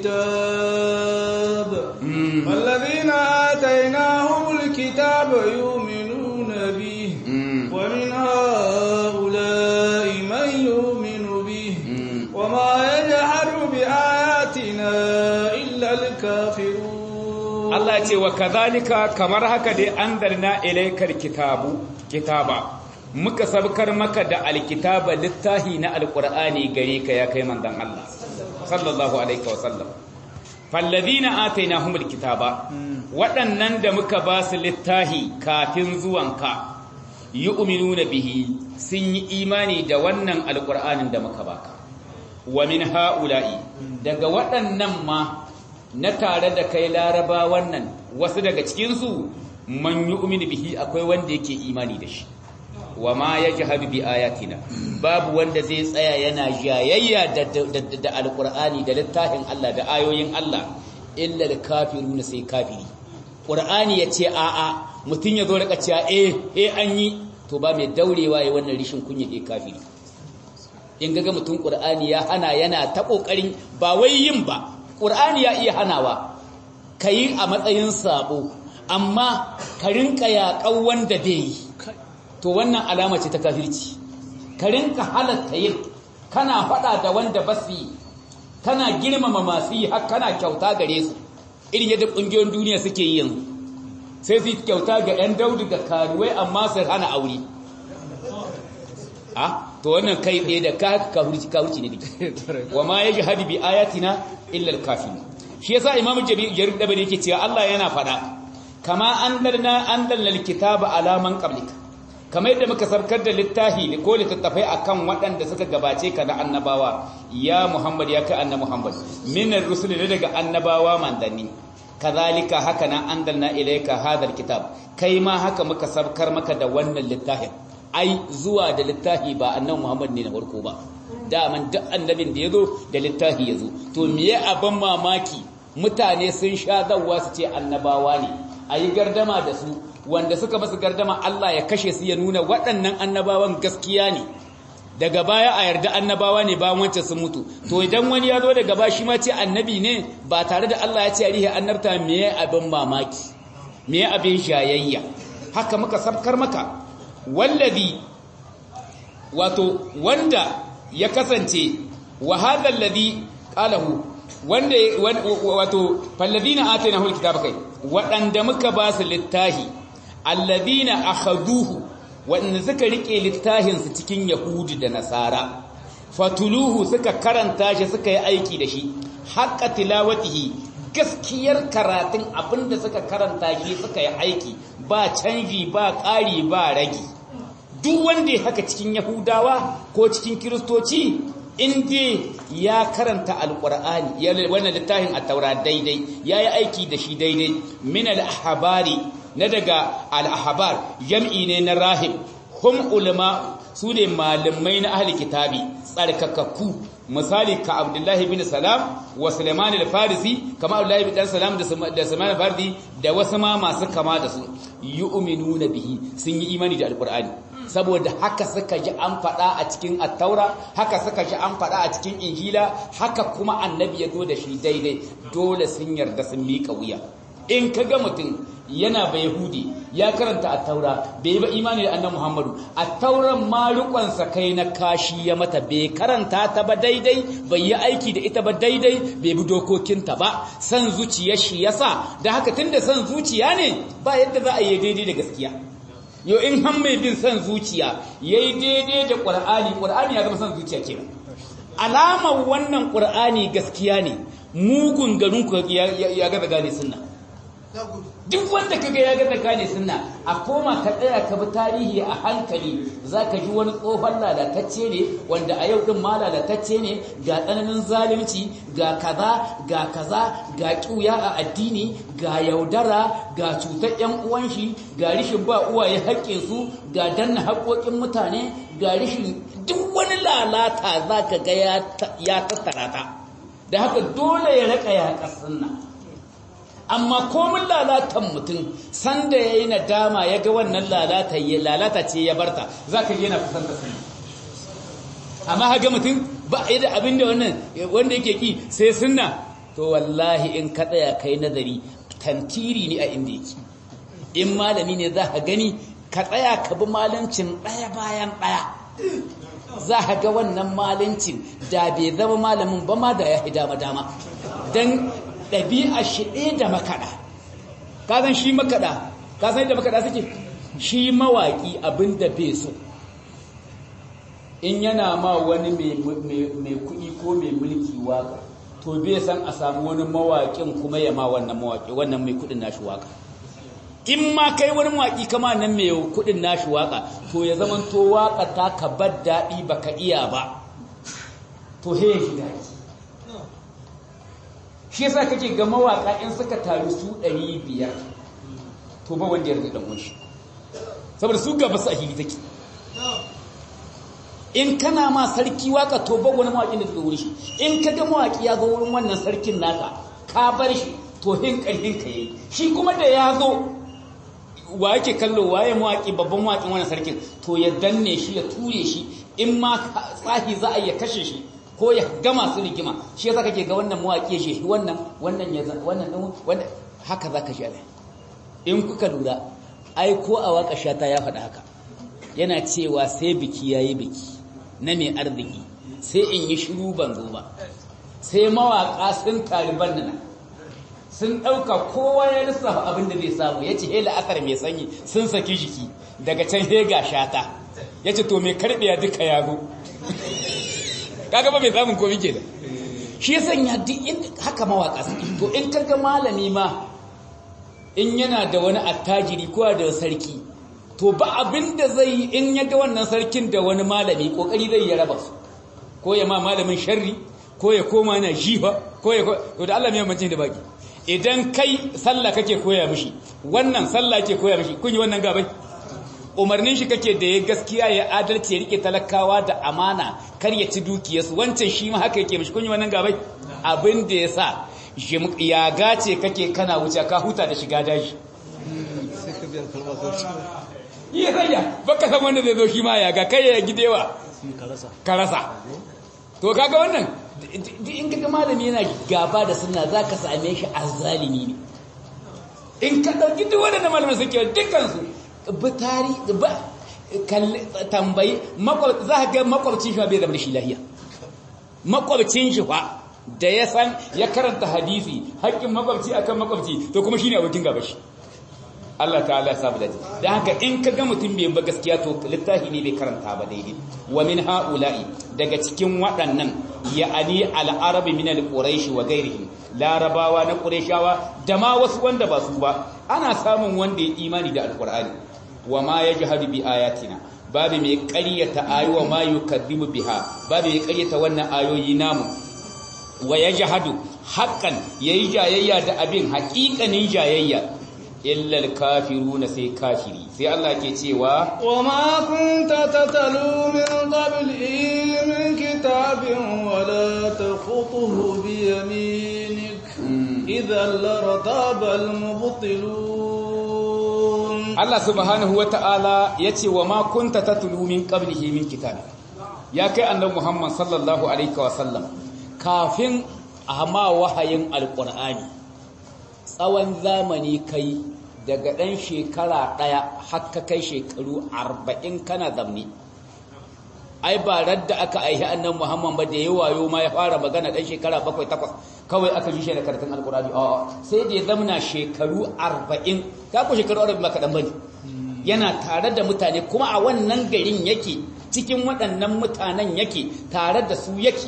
alkitab walladhina atainahumul kitaba yu'minuna bihi wa min haula'i man yu'minu bihi wa ma yajhadu bi ayatina illa alkafirun Allah ce wa kadhalika kamar haka dai anzalna ilaykal kitabu kitaba muka sabkar maka da alkitaba littahi na alqur'ani gare ka ya kai manzon Allah sallallahu alaihi wa sallam falladhina atainahumul kitaba waɗannan da muka ba su littahi kafin zuwanka yu'minuna bihi sun yi imani da wannan alqur'anin da muka baka wa min haula'i daga waɗannan ma na tare da kai laraba wannan wasu daga cikinsu man yu'minu bihi akwai wanda yake imani da shi wa ma yajhadu bi ayatina babu wanda zai tsaya yana jayayya da da alqur'ani da littafin Allah da ayoyin Allah illa al-kafiruna sai kafiri qur'ani yace a a mutun yazo rika cewa eh eh an yi to ba mai daurewa yayin wannan rishin kunya eh kafiri in ga mutun qur'ani ya hana yana ta kokarin ba wai yin ba qur'ani ya iya hanawa kai a matsayin sabo amma ka rinka yaƙan wanda bai yi to wannan alama ce ta kafirci ka rinka halatta yin kana faɗa da wanda ba su yi kana girmama masu yi har kana kyauta gare su irin yadda ƙungiyoyin duniya suke yi yanzu sai su yi kyauta ga 'yan daudu ga karuwai amma su hana aure a to wannan kai tsaye da kafirci kafirci ne wa ma ya jihadi bi ayatina illa al-kafir shi yasa imamu jarir dabari yake cewa Allah yana faɗa kama anzalna anzalna alkitaba ala man qablika kamar yadda muka sarkar da littafi ko littattafai akan waɗanda suka gabace ka na annabawa ya Muhammad ya kai annabi Muhammad minar rusul ne daga annabawa mandanni kazalika haka nan anzalna ilayka hadal kitab kai ma haka muka sarkar maka da wannan littafin ai zuwa da littafi ba annabi Muhammad ne na farko ba daman duk annabin da yazo da littafi yazo to miye abin mamaki mutane sun sha zawwa su ce annabawa ne ayi gardama da su wanda suka basu gardama Allah ya kashe su ya nuna waɗannan annabawan gaskiya ne daga baya a yarda annabawa ne bayan wancan sun mutu to idan wani ya zo daga baya shi ma ce annabi ne ba tare da Allah ya ce rihe annabta me abin mamaki me abin shayayya haka muka sabkar maka wallazi wato wanda ya kasance wa hadha alladhi qalahu wanda wato falladina atainahu alkitaba kai wadanda muka ba su littahi alladina akhaduhu wanda suka rike littahin su cikin yahudi da nasara fatuluhu suka karanta shi suka yi aiki da shi haqqa tilawatihi gaskiyar karatun abinda suka karanta shi suka yi aiki ba canji ba ƙari ba ragi duk wanda ya haka cikin yahudawa ko cikin kiristoci inda ya karanta alƙur'ani wannan littafin a taura daidai ya yi aiki da shi daidai min al-ahbari na daga al-ahbar jam'i ne na rahib hum ulama su ne malamai na ahli kitabi tsarkakakku misali ka abdullahi bin salam wa sulaiman al-farisi kama abdullahi bin salam da sulaiman al-farisi da wasu ma masu kama da su yu'minuna bihi sun yi imani da alqur'ani saboda haka suka ji an faɗa a cikin attaura haka suka ji an faɗa a cikin injila haka kuma annabi ya zo da shi daidai dole sun yarda sun miƙa wuya in ka ga mutum yana bai yahudi ya karanta attaura bai ba imani da annabi muhammadu attauran malukonsa kai na kashi ya mata bai karanta ta ba daidai bai yi aiki da ita ba daidai bai bi dokokinta ba san zuciya shi yasa da haka tunda san zuciya ne ba yadda za a yi daidai da gaskiya yau in han mai bin son zuciya ya yi daidai da ƙwar'ani ƙwar'ani ya zama son zuciya ke alamar wannan ƙwar'ani gaskiya ne mugun garin ku ya gaza gane sunna duk wanda ka ga ya gaza gane sunna a koma ka tsaya ka bi tarihi a hankali za ka ji wani tsohon lalatacce ne wanda a yau ɗin ma lalatacce ne ga tsananin zalunci ga kaza ga kaza ga ƙuya a addini ga yaudara ga cutar ‘yan uwan shi ga rishin ba uwaye haƙƙinsu ga danna haƙoƙin mutane ga rishin duk wani lalata za ka ga ya tattara ta da haka dole ya raƙa ya sunna amma komin lalatan mutum sanda ya yi nadama ya ga wannan lalata ya lalata ce ya barta za ka yana kusan da sunna amma haga mutum ba a yi da abin da wannan wanda yake ki sai sunna to wallahi in ka tsaya kai nazari tantiri ne a inda yake in malami ne za ka gani ka tsaya ka bi malancin ɗaya bayan ɗaya za ka ga wannan malancin da bai zama malamin ba ma da ya fi dama-dama don ɗabi'a shi ɗaya da makaɗa kazan shi makaɗa kazan yadda makaɗa suke shi mawaƙi abin da bai so in yana ma wani mai kuɗi ko mai mulki waka to bai san a samu wani mawaƙin kuma ya ma wannan mawaƙi wannan mai kuɗin nashi waka in ma kai wani mawaƙi kama nan mai kuɗin nashi waka to ya zama to waka ta ka bar daɗi baka iya ba to he shi daɗi shi yasa kake ga mawaka in suka taru su 500 to ba wanda ya rage dan shi saboda su gaba su a hili take in kana ma sarki waka to ba wani mawaki da daga wurin shi in ka ga mawaki ya zo wurin wannan sarkin naka ka bar shi to hin karhin ka yayi shi kuma da ya zo wa yake kallo waye mawaki babban mawakin wannan sarkin to ya danne shi ya ture shi in ma tsahi za a iya kashe shi ko ya gama su rigima shi yasa kake ga wannan mawaƙi shi wannan wannan ya wannan din wannan haka zaka shi alai in kuka lura ai ko a waka shata ya faɗa haka yana cewa sai biki yayi biki na mai arziki sai in yi shiru ban zo ba sai mawaka sun taliban nan sun ɗauka kowa ya lissafa abin da zai samu ya ce he la'akar mai sanyi sun saki jiki daga can he ga shata ya ce to mai karɓiya duka ya zo kaga ba bai samun komi ke da shi ya sanya duk inda haka mawaka su to in kaga malami ma in yana da wani attajiri ko da sarki to ba abin da zai yi in ya ga wannan sarkin da wani malami kokari zai ya raba su ko ya ma malamin sharri ko ya koma yana jifa ko ya to da Allah mai mace da baki idan kai sallah kake koya mishi wannan sallah ke koya mishi kun yi wannan gabai umarnin shi kake da ya gaskiya ya adalci ya rike talakawa da amana kar ya ci dukiyarsu wancan shi ma haka yake mishi kun yi wannan gabai abin da ya sa ya gace kake kana wuce ka huta da shiga daji yi raya baka san wanda zai zo shi ma ya ga kai ya gidewa ka rasa to kaga wannan in kaga malami yana gaba da sunna zaka same shi azzalimi ne in ka dauki duk wanda malamin suke dukkan su bitari ba tambayi za ka ga makwabcin shi bai zama da shi lahiya makwabcin shi fa da ya san ya karanta hadisi haƙƙin makwabci akan makwabci to kuma shine abokin gaba shi Allah ta'ala ya samu daji dan haka in ka ga mutum bai ba gaskiya to littafi ne bai karanta ba daidai wa min haula'i daga cikin waɗannan ya'ani al-arabi min al-quraish wa ghairihim larabawa na qurayshawa da ma wasu wanda ba su ba ana samun wanda ya imani da alqur'ani wa ma yajhadu bi ayatina babu mai ƙaryata ayowa ma yukadibu biha babu mai ƙaryata wannan ayoyi namu wa yajhadu haqqan yayi jayayya da abin haƙiƙanin jayayya illa al-kafiruna sai kafiri sai Allah ke cewa wa ma kunta tatalu min qablihi min kitabin wa la takhutuhu bi yaminik idhan lartaba al-mubtilun Allah subhanahu wa ta'ala ya ce wa ma kunta tatlu min qablihi min kitabin ya kai annabi Muhammad sallallahu alaihi wa sallam kafin a ma wahayin alqur'ani tsawon zamani kai daga ɗan shekara ɗaya haka kai shekaru arba'in kana zamni ai ba radda aka aihi annan muhammad ba da ya wayo ma ya fara magana ɗan shekara bakwai takwas kawai aka ji shi da karatun alkurani a sai da ya zamna shekaru arba'in ka ku shekaru arba'in ba kaɗan ba ne yana tare da mutane kuma a wannan garin yake cikin waɗannan mutanen yake tare da su yake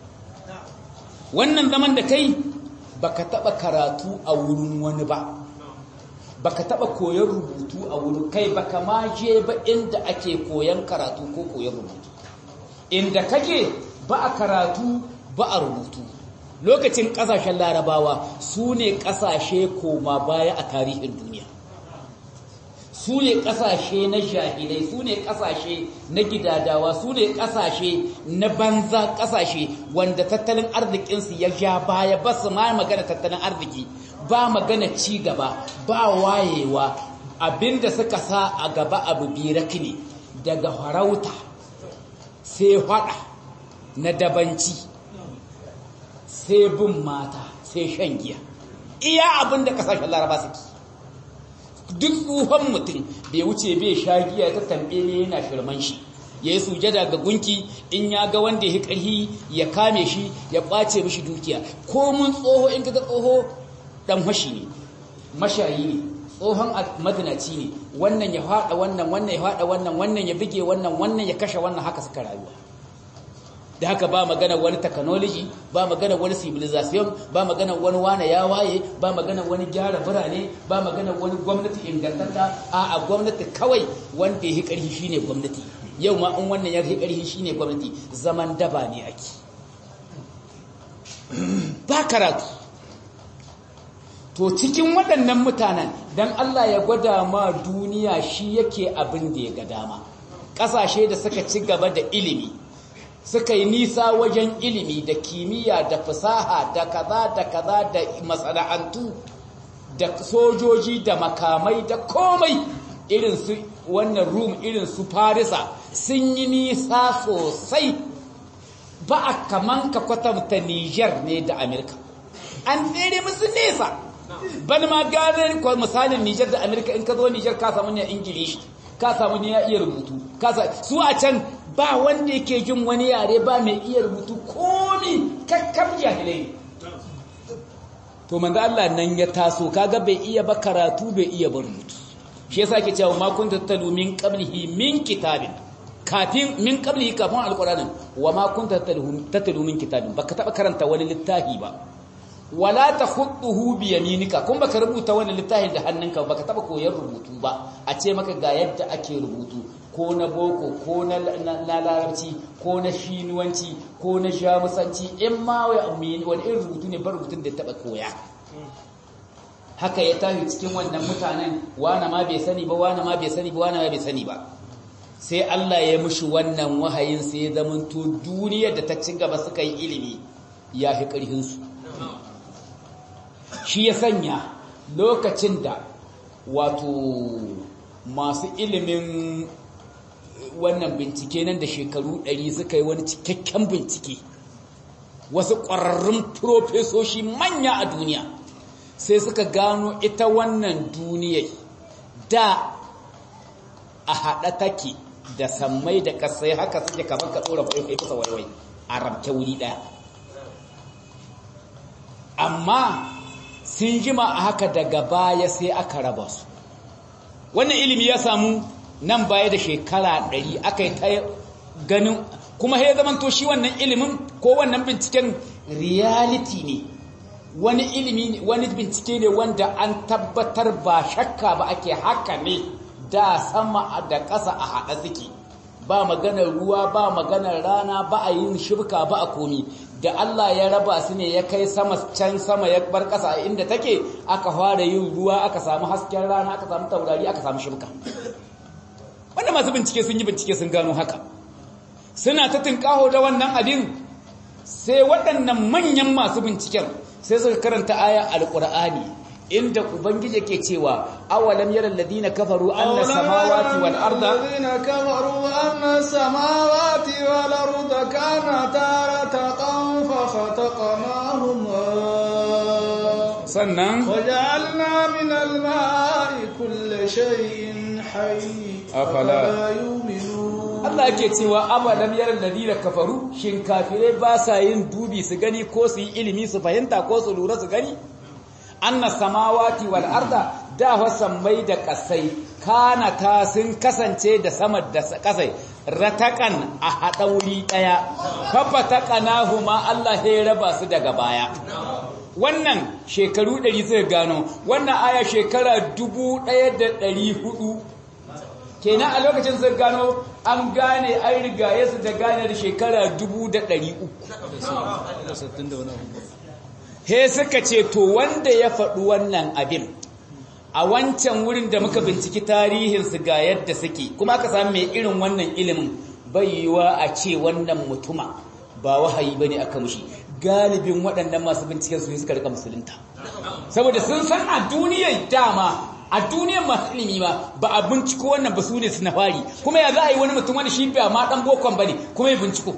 wannan zaman da kai baka taba karatu a wurin wani ba baka taba koyon rubutu a wurin kai baka ma je ba inda ake koyon karatu ko koyon rubutu inda kake ba a karatu ba a rubutu lokacin kasashen larabawa su ne kasashe koma baya a tarihin duniya su ne kasashe na jahilai su ne kasashe na gidadawa su ne kasashe na banza kasashe wanda tattalin arzikinsu ya ja baya ba su ma magana tattalin arziki ba magana ci gaba ba wayewa abinda suka sa a gaba abu biraki ne daga farauta sai hada na dabanci sai bin mata sai shan giya iya abinda kasashen laraba suke duk tsohon mutum bai wuce bai sha giya ta tambe ne yana shirman shi ya yi sujada ga gunki in ya ga wanda ya ƙarhi ya kame shi ya ƙwace mishi dukiya ko mun tsoho in kaga tsoho dan mashi ne mashayi ne tsohon madinaci ne wannan ya haɗa wannan wannan ya haɗa wannan wannan ya bige wannan wannan ya kashe wannan haka suka rayuwa da haka ba magana wani technology ba magana wani civilization ba magana wani wane ya waye ba magana wani gyara birane ba magana wani gwamnati ingantatta a a gwamnati kawai wanda ya karhi shine gwamnati yau ma in wannan ya karhi shine gwamnati zaman daba ne ake ba karatu to cikin waɗannan mutanen dan Allah ya gwada ma duniya shi yake abin da ya ga dama ƙasashe da suka ci gaba da ilimi suka yi nisa wajen ilimi da kimiyya da fasaha da kaza da kaza da masana'antu da sojoji da makamai da komai irin su wannan rum irin su farisa sun yi nisa sosai ba a kaman ka kwatanta niger ne da amerika an tsere musu nesa ban ma gane misalin niger da amerika in ka zo niger ka samu ne ingilishi ka samu ne ya iya rubutu su a can ba wanda yake jin wani yare ba mai iya rubutu komi kakkab jahilai to manzo Allah nan ya taso kaga bai iya ba karatu bai iya ba rubutu shi yasa ke cewa ma kunta talu min qablihi min kitabin kafin min qablihi kafin alqur'anin wa ma kunta talu min kitabin baka taba karanta wani littafi ba wala takhutuhu bi yaminika kun baka rubuta wannan littafin da hannunka baka taba koyar rubutu ba a ce maka ga yadda ake rubutu ko na boko ko na larabci ko na shinuwanci ko na jamusanci in ma wani irin rubutu ne ba rubutun da taba koya haka ya tafi cikin wannan mutanen wane ma bai sani ba wane ma bai sani ba wane ma bai sani ba sai Allah ya mushi wannan wahayin sai ya zamanto duniyar da ta ci gaba suka yi ilimi ya fi ƙarfinsu shi ya sanya lokacin da wato masu ilimin wannan bincike nan da shekaru ɗari suka yi wani cikakken bincike wasu ƙwararrun profesoshi manya a duniya sai suka gano ita wannan duniyar da a haɗa take da sammai da ƙasai haka suke kamar ka tsora kwaifai kusa waiwai a rabke wuri ɗaya amma sun jima a haka daga baya sai aka raba su wannan ilimi ya samu nan baya da shekara ɗari aka yi ta ganin kuma ya zamanto shi wannan ilimin ko wannan binciken reality ne wani ilimi ne wani bincike ne wanda an tabbatar ba shakka ba ake haka ne da sama da ƙasa a haɗa suke ba maganar ruwa ba maganar rana ba a yin shibka ba a komi da Allah ya raba su ne ya kai sama can sama ya bar ƙasa a inda take aka fara yin ruwa aka samu hasken rana aka samu taurari aka samu shibka wanda masu bincike sun yi bincike sun gano haka suna ta tinkaho da wannan abin sai waɗannan manyan masu binciken sai suka karanta aya alƙur'ani inda ubangiji ke cewa awalam yara alladhina kafaru anna samawati wal arda alladhina kafaru anna samawati wal arda kanata ratqan fa khataqnahuma sannan waja'alna min al-ma'i kulli shay'in hayy Afala yu'minun Allah yake cewa awalam yara alladhina kafaru shin kafirai ba sa yin dubi su gani ko su yi ilimi su fahimta ko su lura su gani anna samawati wal arda da mai da kasai kana ta sun kasance da sama da kasai ratakan a hada wuri daya fafa taqanahuma Allah ya raba su daga baya wannan shekaru 100 suka gano wannan aya shekara 1400 kenan a lokacin suka gano an gane an rigaye su da gane da shekara 1300 he suka ce to wanda ya faɗi wannan abin a wancan wurin da muka binciki tarihinsu ga yadda suke kuma aka samu mai irin wannan ilimin bai yiwa a ce wannan mutuma ba wahayi ba ne aka mushi galibin waɗannan masu binciken su suka rika musulunta saboda sun san a duniyar dama a duniyar masu ilimi ma ba a binciko wannan ba su ne su na fari kuma ya za a yi wani mutum wani shi ba ma ɗan bokon ba ne kuma ya binciko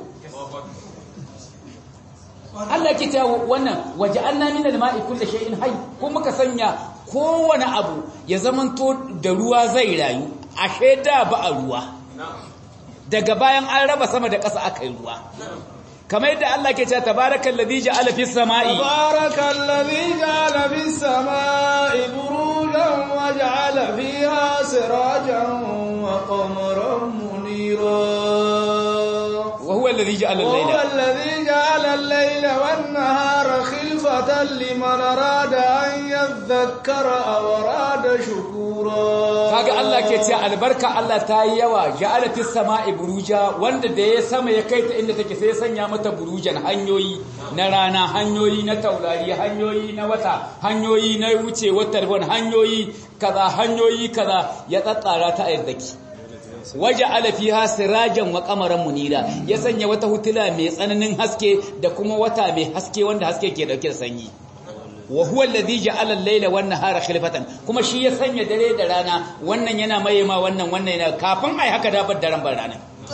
Allah ke ta wannan waje an nami da ma'i kulle shay'in hayy ko muka sanya kowane abu ya zamanto da ruwa zai rayu ashe da ba a ruwa daga bayan an raba sama da ƙasa aka yi ruwa kamar yadda Allah ke cewa tabarakal ladhi ja'ala fis sama'i tabarakal ladhi ja'ala fis sama'i burujan wa ja'ala fiha sirajan wa qamaran munira وهو الذي جعل الليل وهو الذي جعل الليل والنهار خلفة لمن أراد أن يذكر أو أراد شكورا kaga Allah ke ce albarka Allah ta yi yawa ja'ala fis sama'i buruja wanda da ya sama ya kai ta inda take sai ya sanya mata burujan hanyoyi na rana hanyoyi na taurari hanyoyi na wata hanyoyi na wuce watar hanyoyi kaza hanyoyi kaza ya tsatsara ta ayyadaki waje alafiha sirajan wa kamaran munira ya sanya wata hutula mai tsananin haske da kuma wata mai haske wanda haske ke dauke da sanyi wa huwa alladhi ja'ala al-layla wan nahara khilfatan kuma shi ya sanya dare da rana wannan yana mayema wannan wannan yana kafin ai haka da bar daren bar rana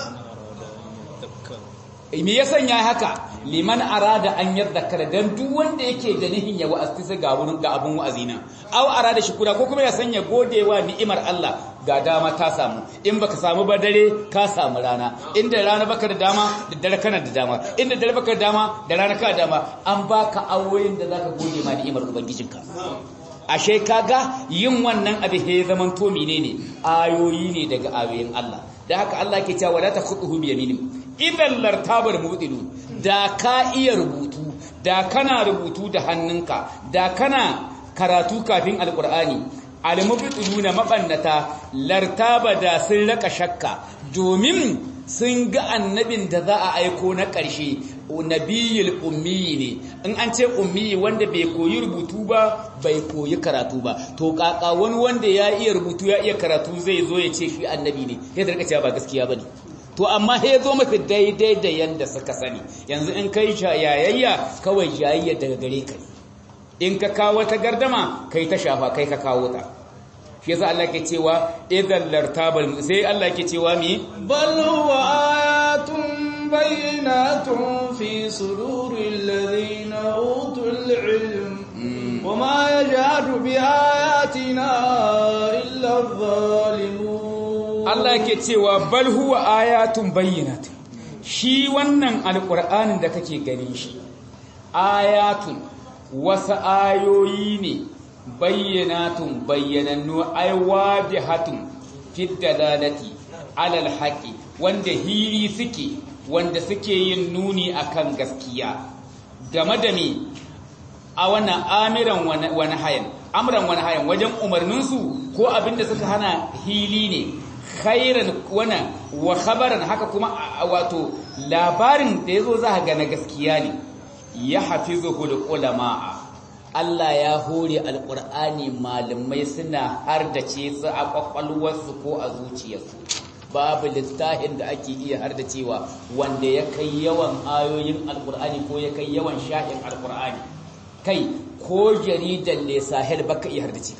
me ya sanya haka liman arada an yadhakkara dan duk wanda yake da nihin ya wa'azi ga wurin ga abun wa'azina aw arada shukura ko kuma ya sanya godewa ni'imar Allah ga dama ta samu in baka samu ba dare ka samu rana inda rana baka da dama da dare kana da dama inda dare baka da dama da rana ka da dama an baka awoyin da zaka gode ma ni'imar ubangijinka ashe kaga yin wannan abin ya zaman to menene ayoyi ne daga ayoyin Allah da haka Allah ke cewa la takhutuhu bi yaminin idan lartabar mubtilu da ka iya rubutu da kana rubutu da hannunka da kana karatu kafin alqur'ani almubtiluna mabannata lartaba da sun raka shakka domin sun ga annabin da za a aiko na ƙarshe nabiyul ummi ne in an ce ummi wanda bai koyi rubutu ba bai koyi karatu ba to kaka wani wanda ya iya rubutu ya iya karatu zai zo ya ce shi annabi ne ya rika cewa ba gaskiya bane to amma ya zo mafi daidai da yanda suka sani yanzu in kai yayayya kawai jayayya daga gare ka in ka kawo ta gardama kai ta shafa kai ka kawo ta shi yasa Allah ke cewa idan lartabal sai Allah ke cewa mi bal huwa ayatun bayyinatun fi suduril ladina utul ilm wama yajhadu bi ayatina illa adh-dhalimun Allah ke cewa bal huwa ayatun bayyinatun shi wannan alqur'anin da kake ganin shi ayatun wasu ayoyi ne bayyanatun bayyanannu ai wadihatun fi dalalati alal haqi wanda hiri suke wanda suke yin nuni akan gaskiya game da me a wannan amiran wani hayan amran wani hayan wajen umarninsu ko abinda suka hana hili ne khairan wana wa khabaran haka kuma wato labarin da yazo za ga na gaskiya ne ya hafizuhu ulama Allah ya hore alqur'ani malamai suna hardace su a kwakwalwarsu ko a zuciyarsu babu littafin da ake iya hardacewa wanda ya kai yawan ayoyin alqur'ani ko ya kai yawan shahin alqur'ani kai ko jaridan ne sahel baka iya hardace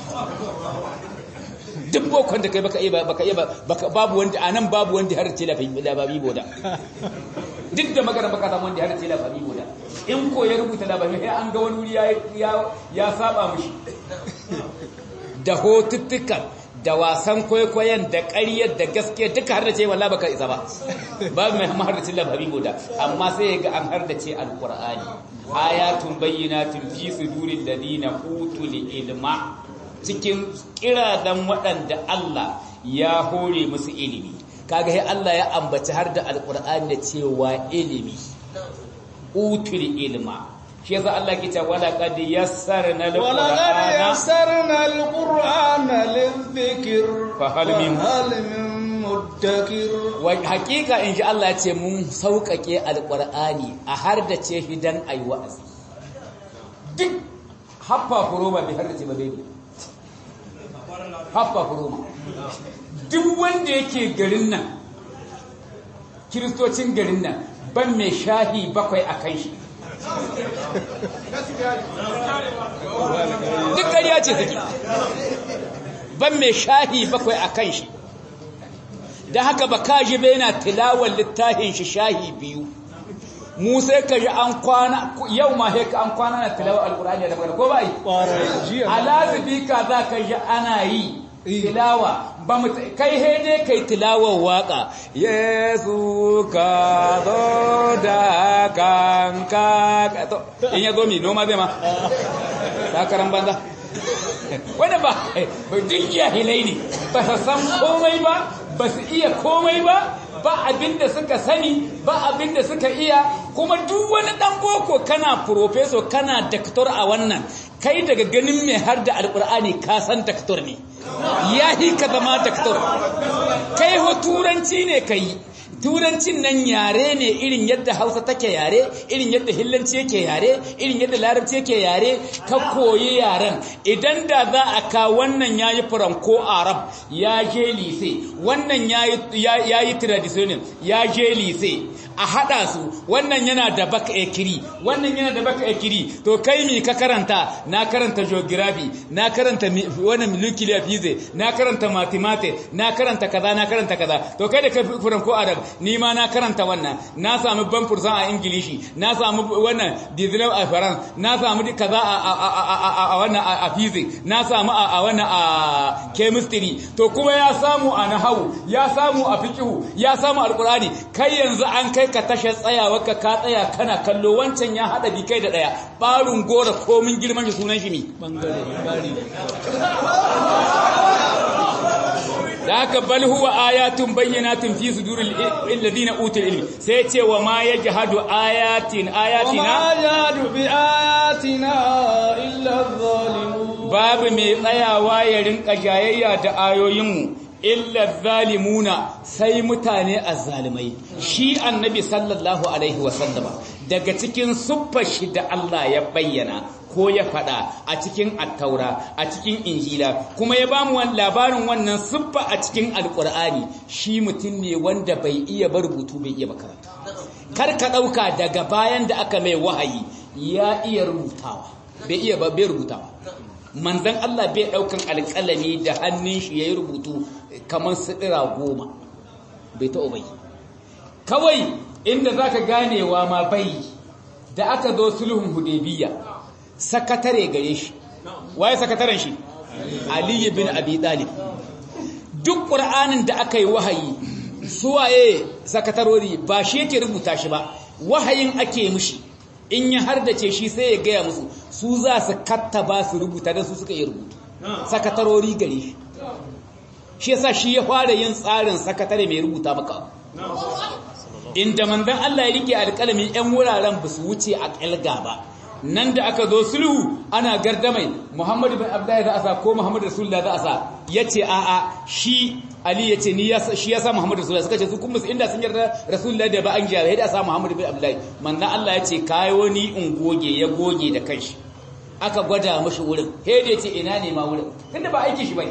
duk bokon da kai baka iya baka iya babu wanda anan babu wanda har ce lababi boda duk da magana baka samu wanda har ce lababi boda in ko ya rubuta lababi sai an ga wani wuri ya ya saba mushi da hotuttukan da wasan kwaikwayon da ƙaryar da gaske duka har da ce wallahi baka isa ba babu mai har da ce lababi boda amma sai ga an har da ce alqur'ani ayatun bayyinatun fi suduril ladina utul ilma cikin kiradan waɗanda Allah ya hore musu ilimi kaga sai Allah ya ambaci har da alqur'ani da cewa ilimi utul ilma shi yasa Allah ke cewa wala qad yassarna wala qad alqur'ana yassarna alqur'ana lidhikr Fa hal min- hal min muddakir wa hakika in ji Allah ce mun sauƙaƙe alqur'ani a har da ce shi dan ayi wa'azi duk haffa furoma bai har da ce ba bai haffa furoma duk wanda yake garin nan kiristocin garin nan ban mai shahi bakwai a kan shi duk ƙarya ce take ban mai shahi bakwai a kan shi da haka ba ka ji bai na tilawar littafin shi shahi biyu mu sai ka ji an kwana yau ma sai ka an kwana na tilawar alkur'ani da magana ko ba yi jiya alazibi ka za ka ji ana yi tilawa ba mu kai hede kai tilawar waka yesu ka zo da kanka to in ya zo mi noma zai ma sakaran banza wanda ba ba duk jahilai ne ba su san komai ba ba su iya komai ba ba abinda suka sani ba abinda suka iya kuma duk wani dan boko kana professor kana doctor a wannan kai daga ganin mai har da alkur'ani ka san doctor ne yahi ka zama doctor kai ho turanci ne kai turancin nan yare ne irin yadda hausa take yare irin yadda hillanci yake yare irin yadda larabci yake yare ka koyi yaren idan da za a ka wannan yayi franco arab ya je lise wannan yayi yayi traditional ya je lise a hada su wannan yana da baka ekiri wannan yana da baka ekiri to kai mi ka karanta na karanta geography na karanta mi- wannan nuclear physics na karanta mathematics na karanta kaza na karanta kaza to kai da kai furan ko arab ni ma na karanta wannan na samu ban fursan a ingilishi na samu wannan dizinau a faran na samu di kaza a a a a a- a wannan a a physics na samu a a wannan a chemistry to kuma ya samu a nahawu ya samu a fiqhu ya samu alqurani kai yanzu an kai ka tashar tsayawa ka ka tsaya kana kallo wancan ya hada bi kai da daya barun gora komin girman shi sunan shi mi bangare bari da haka bal huwa ayatun bayyinatun fi suduril alladhina utul ilmi sai ce wa ma yajhadu ayatin ayatina وما يجهد بآياتنا إلا الظالمون babu mai tsayawa ya rinka jayayya da ayoyinmu illa zalimuna sai mutane azzalimai shi annabi sallallahu alaihi wasallama daga cikin siffar shi da Allah ya bayyana ko ya faɗa a cikin attaura a cikin injila kuma ya bamu labarin wannan siffa a cikin alkur'ani shi mutum ne wanda bai iya bar rubutu bai iya makaranta kar ka ɗauka daga bayan da aka mai wahayi ya iya rubutawa bai iya ba bai rubutawa manzan Allah bai ɗaukan alƙalami da hannun shi ya yi rubutu kamar siɗira goma bai ta bai kawai inda za ka ganewa ma bai da aka zo sulhun hudebiya sakatare gare shi waye sakataren shi aliyu bin abi talib duk ƙur'anin da aka yi wahayi suwaye sakatarori ba shi yake rubuta shi ba wahayin ake mushi in ya hardace shi sai ya gaya musu su za su kattaba su rubuta da su suka yi rubutu sakatarori gare shi shi yasa shi ya fara yin tsarin sakatare mai rubuta maka inda manzon Allah ya rike alƙalami ƴan wuraren ba su wuce a ƙalga ba nan da aka zo sulhu ana gardamai Muhammad bin Abdullahi za a sa ko Muhammad Rasulullah za a sa yace a a shi Ali yace ni shi ya sa Muhammad Rasulullah suka ce su kuma inda sun yarda Rasulullah da ba an jiya da sa Muhammad bin Abdullahi manzon Allah yace kai wani in goge ya goge da kanshi aka gwada mashi wurin he da yace ina ne ma wurin tunda ba aiki shi bane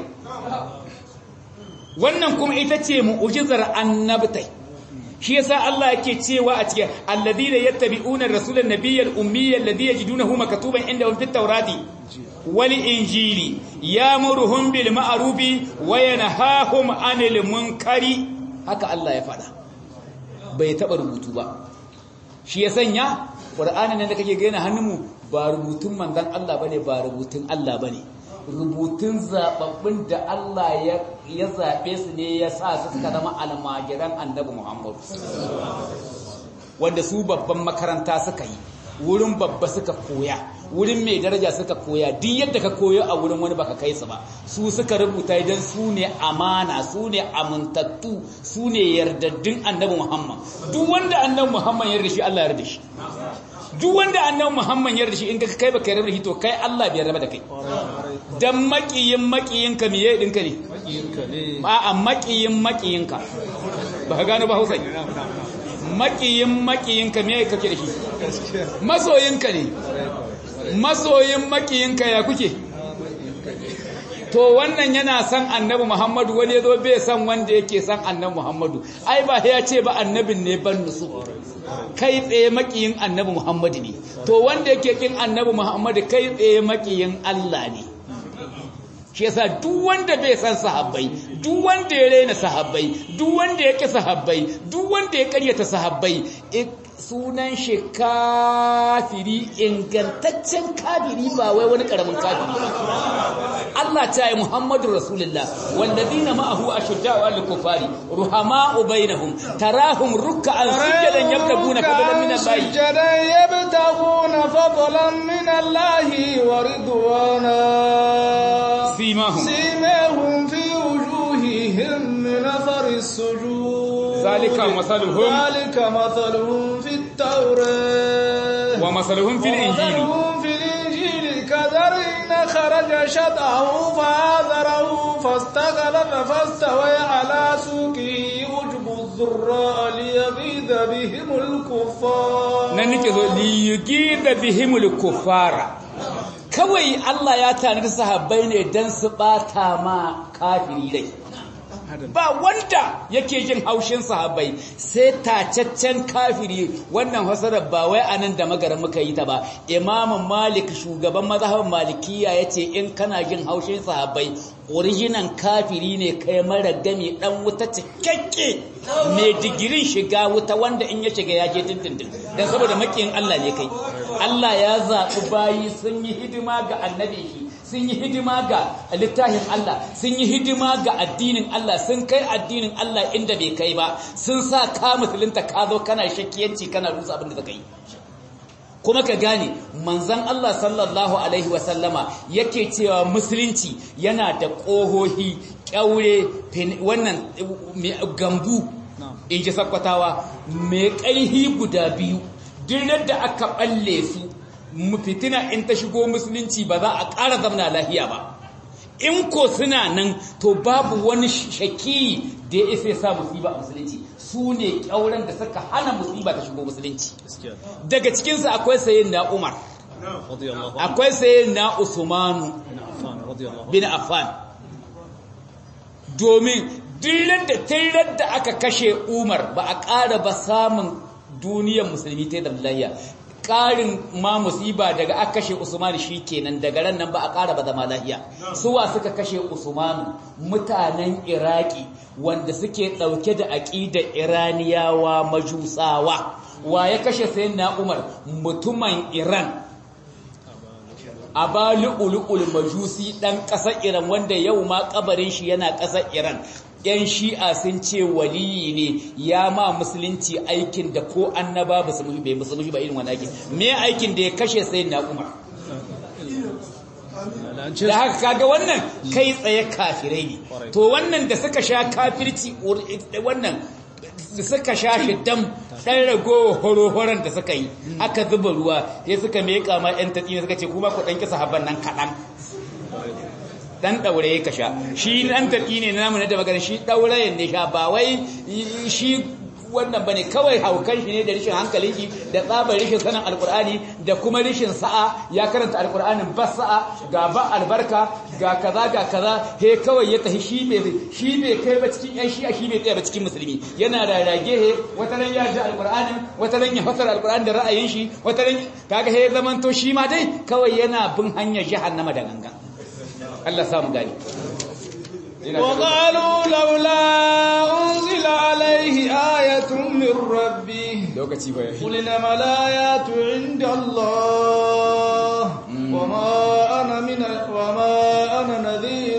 wannan kuma ita ce mu'jizar annabtai shi yasa Allah yake cewa a cikin alladhina yattabi'una ar-rasulan nabiyyal ummiyya alladhi yajidunahu maktuban indahum fit tawrati wal injili yamuruhum bil ma'rufi wa yanhahum 'anil munkari haka Allah ya faɗa bai taba rubutu ba shi ya sanya qur'anin nan da kake ga yana hannunmu ba rubutun manzon Allah bane ba rubutun Allah bane rubutun zababbin da Allah ya zaɓe su ne ya sa su suka zama almajiran annabi Muhammadu wanda su babban makaranta suka yi wurin babba suka koya wurin mai daraja suka koya duk yadda ka koyo a wurin wani baka kai su ba su suka rubuta idan su ne amana su ne amintattu su ne yardaddun annabi Muhammad duk wanda annabi Muhammad yarda shi Allah yarda shi duk wanda annabi Muhammad yarda shi in ka kai baka yarda shi to kai Allah bai yarda da kai dan makiyin makiyinka miye dinka ne a'a makiyin makiyinka ba ka gano ba Hausa makiyin makiyinka me kake da shi masoyinka ne masoyin makiyinka ya kuke to wannan yana san annabi Muhammadu wani yazo bai san wanda yake san annabi Muhammadu ai ba ya ce ba annabin ne ban nusu kai tsaye makiyin annabi Muhammadu ne to wanda yake kin annabi Muhammadu kai tsaye makiyin Allah ne shi yasa duk wanda bai san sahabbai duk wanda ya rena sahabbai duk wanda ya ki sahabbai duk wanda ya karyata sahabbai sunan shi kafiri ingantaccen kafiri ba wai wani karamin kafiri ba Allah ta yi Muhammadu Rasulullah walladina ma'ahu ashudda'u al-kufari ruhama'u bainahum tarahum ruk'an sujadan yabtaguna fadlan min Allah sujadan yabtaguna fadlan min Allah wa ridwana simahum simahum fi wujuhihim min athari as-sujud ذلك مثلهم ذلك مثلهم في التوراة ومثلهم في الإنجيل ومثلهم في الإنجيل كزرع خرج شطأه فآذره فاستغلظ فاستوى على سوقه يعجب الزراء ليغيظ بهم الكفار nan nake zo liyugida bihimul kuffara kawai Allah ya tanadi sahabbai ne dan su bata ma kafiri rai ba wanda yake jin haushin sahabbai sai tacaccen kafiri wannan hasarar ba wai anan da magaran muka yi ta ba imamu malik shugaban mazhabin malikiya yace in kana jin haushin sahabbai original kafiri ne kai mara gami dan wuta cikakke mai digirin shiga wuta wanda in ya shiga ya je dindindin dan saboda makiyin Allah ne kai Allah ya zaɓi bayi sun yi hidima ga annabi shi sun yi hidima ga littafin Allah sun yi hidima ga addinin Allah sun kai addinin Allah inda bai kai ba sun sa ka musulunta ka zo kana shakkiyanci kana rusa abin da zaka yi kuma ka gane manzon Allah sallallahu alaihi wasallama yake cewa musulunci yana da ƙohohi ƙyaure wannan gambu in ji sakwatawa mai ƙarhi guda biyu duk da aka balle su fitina in ta shigo musulunci ba za a ƙara zamana lahiya ba in ko suna nan to babu wani shaki da ya isa sa musiba a musulunci su ne ƙyauren da suka hana musiba ta shigo musulunci daga cikinsu akwai sayin na umar akwai sayin na usmanu bin affan domin dillar da tirar da aka kashe umar ba a ƙara ba samun duniyar musulmi ta da lahiya ƙarin ma musiba daga aka kashe Usman shi kenan daga ran nan ba a ƙara ba zama lahiya suwa suka kashe Usmanu mutanen Iraki wanda suke ɗauke da aƙidar Iraniyawa majusawa wa ya kashe sayyidina Umar mutumin Iran Abali ulul majusi ɗan ƙasar Iran wanda yau ma kabarin shi yana ƙasar Iran ‘yan shi'a sun ce waliyi ne ya ma musulunci aikin da ko annaba ba su bai musulunci ba irin wani aikin me aikin da ya kashe sai na umar da haka kaga wannan kai tsaye kafirai ne to wannan da suka sha kafirci wannan da suka sha shi dam ɗan ragowa horo-horon da suka yi aka zuba ruwa sai suka meƙa ma ‘yan tatsi suka ce kuma ku ɗan kisa haban nan kaɗan dan daure ya kasha shi dan tarki ne namu na da magana shi daurayen ne sha ba wai shi wannan bane kawai haukan shi ne da rishin hankalin shi da tsabar rishin sanin alkur'ani da kuma rishin sa'a ya karanta alkur'anin ba sa'a ga ba albarka ga kaza ga kaza he kawai ya tafi shi bai shi bai kai ba cikin yan shi'a shi bai tsaya ba cikin musulmi yana da rage he wata ran ya ji alkur'anin wata ran ya fasara alkur'ani da ra'ayin shi wata ran kaga he zamanto shi ma dai kawai yana bin hanyar jahannama da gangan Allah samu gani وقالوا لولا أنزل عليه آية من ربه lokaci ba قل إنما الآيات عند الله وما أنا من وما أنا نذير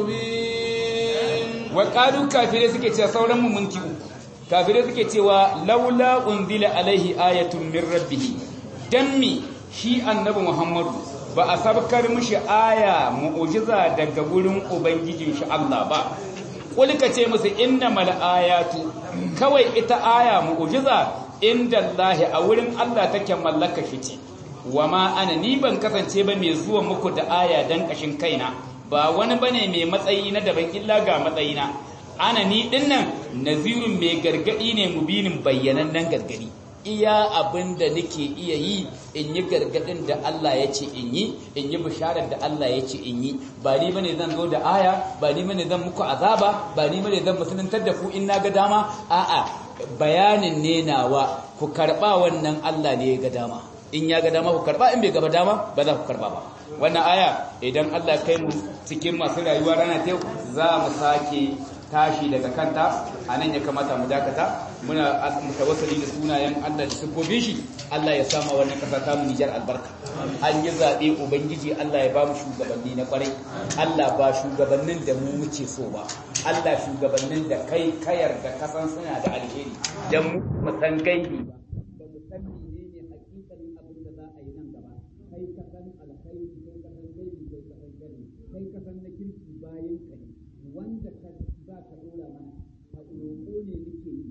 مبين wa qalu kafirai suke cewa sauran mu mun kiwu kafirai suke cewa laula unzila alaihi ayatun min rabbih dammi shi annabi Muhammadu ba a sabkar mishi aya mu'ujiza daga wurin ubangijin shi Allah ba kulka ce musu innamal ayatu kawai ita aya mu'ujiza inda Allah a wurin Allah take mallaka shi ce wama ana ni ban kasance ba mai zuwa muku da aya dan kashin kaina ba wani bane mai matsayi na daban illa ga matsayina ana ni dinnan nazirun mai gargadi ne mubinin bayyanannen gargadi iya abin da nake iya yi in yi gargadin da Allah ya ce in yi in yi bisharar da Allah ya ce in yi ba ni bane zan zo da aya ba ni bane zan muku azaba ba ni bane zan musuluntar da ku in na ga dama a'a bayanin ne nawa ku karba wannan Allah ne ya ga dama in ya ga dama ku karba in bai gaba dama ba za ku karba ba wannan aya idan Allah kai mu cikin masu rayuwa rana ta za mu sake tashi daga kanta a nan ya kamata mu dakata muna mutawassali da sunayen Allah da siffofin shi Allah ya sama wannan kasa ta mu Nijar albarka an yi zaɓe ubangiji Allah ya ba mu shugabanni na kwarai Allah ba shugabannin da mu muke so ba Allah shugabannin da kai kayar da kasan suna da alheri dan mu san gaibi ba ba mu san menene hakikanin abin da za a yi nan gaba kai ka san alkhairi kai ka san gaibi kai ka san gari kai ka san na kirki bayan ka ne wanda ka za ka dora mana a roƙo ne muke yi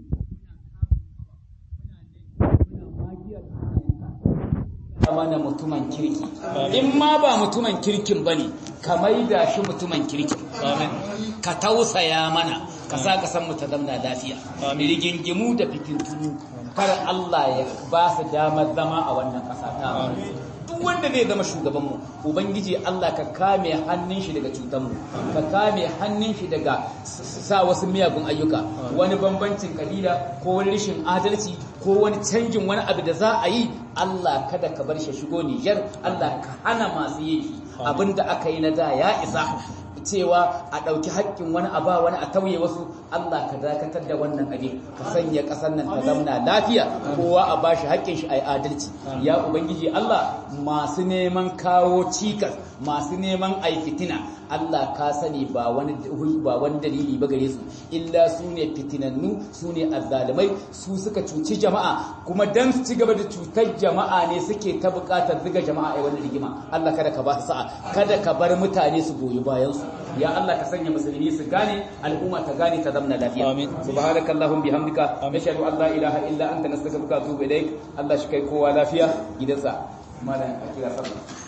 muna magiyar mana mutumin kirki in ma ba mutumin kirkin ba ne ka maida shi mutumin kirki ka tausaya mana ka sa ka san mu ta zamna lafiya rigingimu da fitintunu kar Allah ya ba su damar zama a wannan ƙasa ta duk wanda zai zama shugabanmu ubangiji Allah ka kame hannun shi daga cutanmu ka kame hannun shi daga sa wasu miyagun ayyuka wani bambancin kabila ko wani rashin adalci ko wani canjin wani abu da za a yi Allah kada ka bar shi shigo Nijar Allah ka hana masu yin shi abinda aka yi na da ya isa cewa a ɗauki haƙƙin wani a ba wani a tauye wasu Allah ka dakatar da wannan abin ka sanya ƙasar nan ta zamna lafiya kowa a bashi haƙƙin shi a yi adalci ya ubangiji Allah masu neman kawo cikas masu neman ai fitina Allah ka sani ba wani ba wani dalili ba gare su illa su ne fitinannu su ne azzalimai su suka cuci jama'a kuma dan su ci gaba da cutar jama'a ne suke ta buƙatar ziga jama'a a wannan rigima Allah kada ka ba su sa'a kada ka bar mutane su goyi bayan su ya Allah ka sanya musulmi su gane al'umma ta gane ta zamna lafiya Amin. subhanakallahumma bihamdika nashhadu an la ilaha illa anta nastaghfiruka wa atubu ilaik Allah shi kai kowa lafiya gidansa malam a kira sallah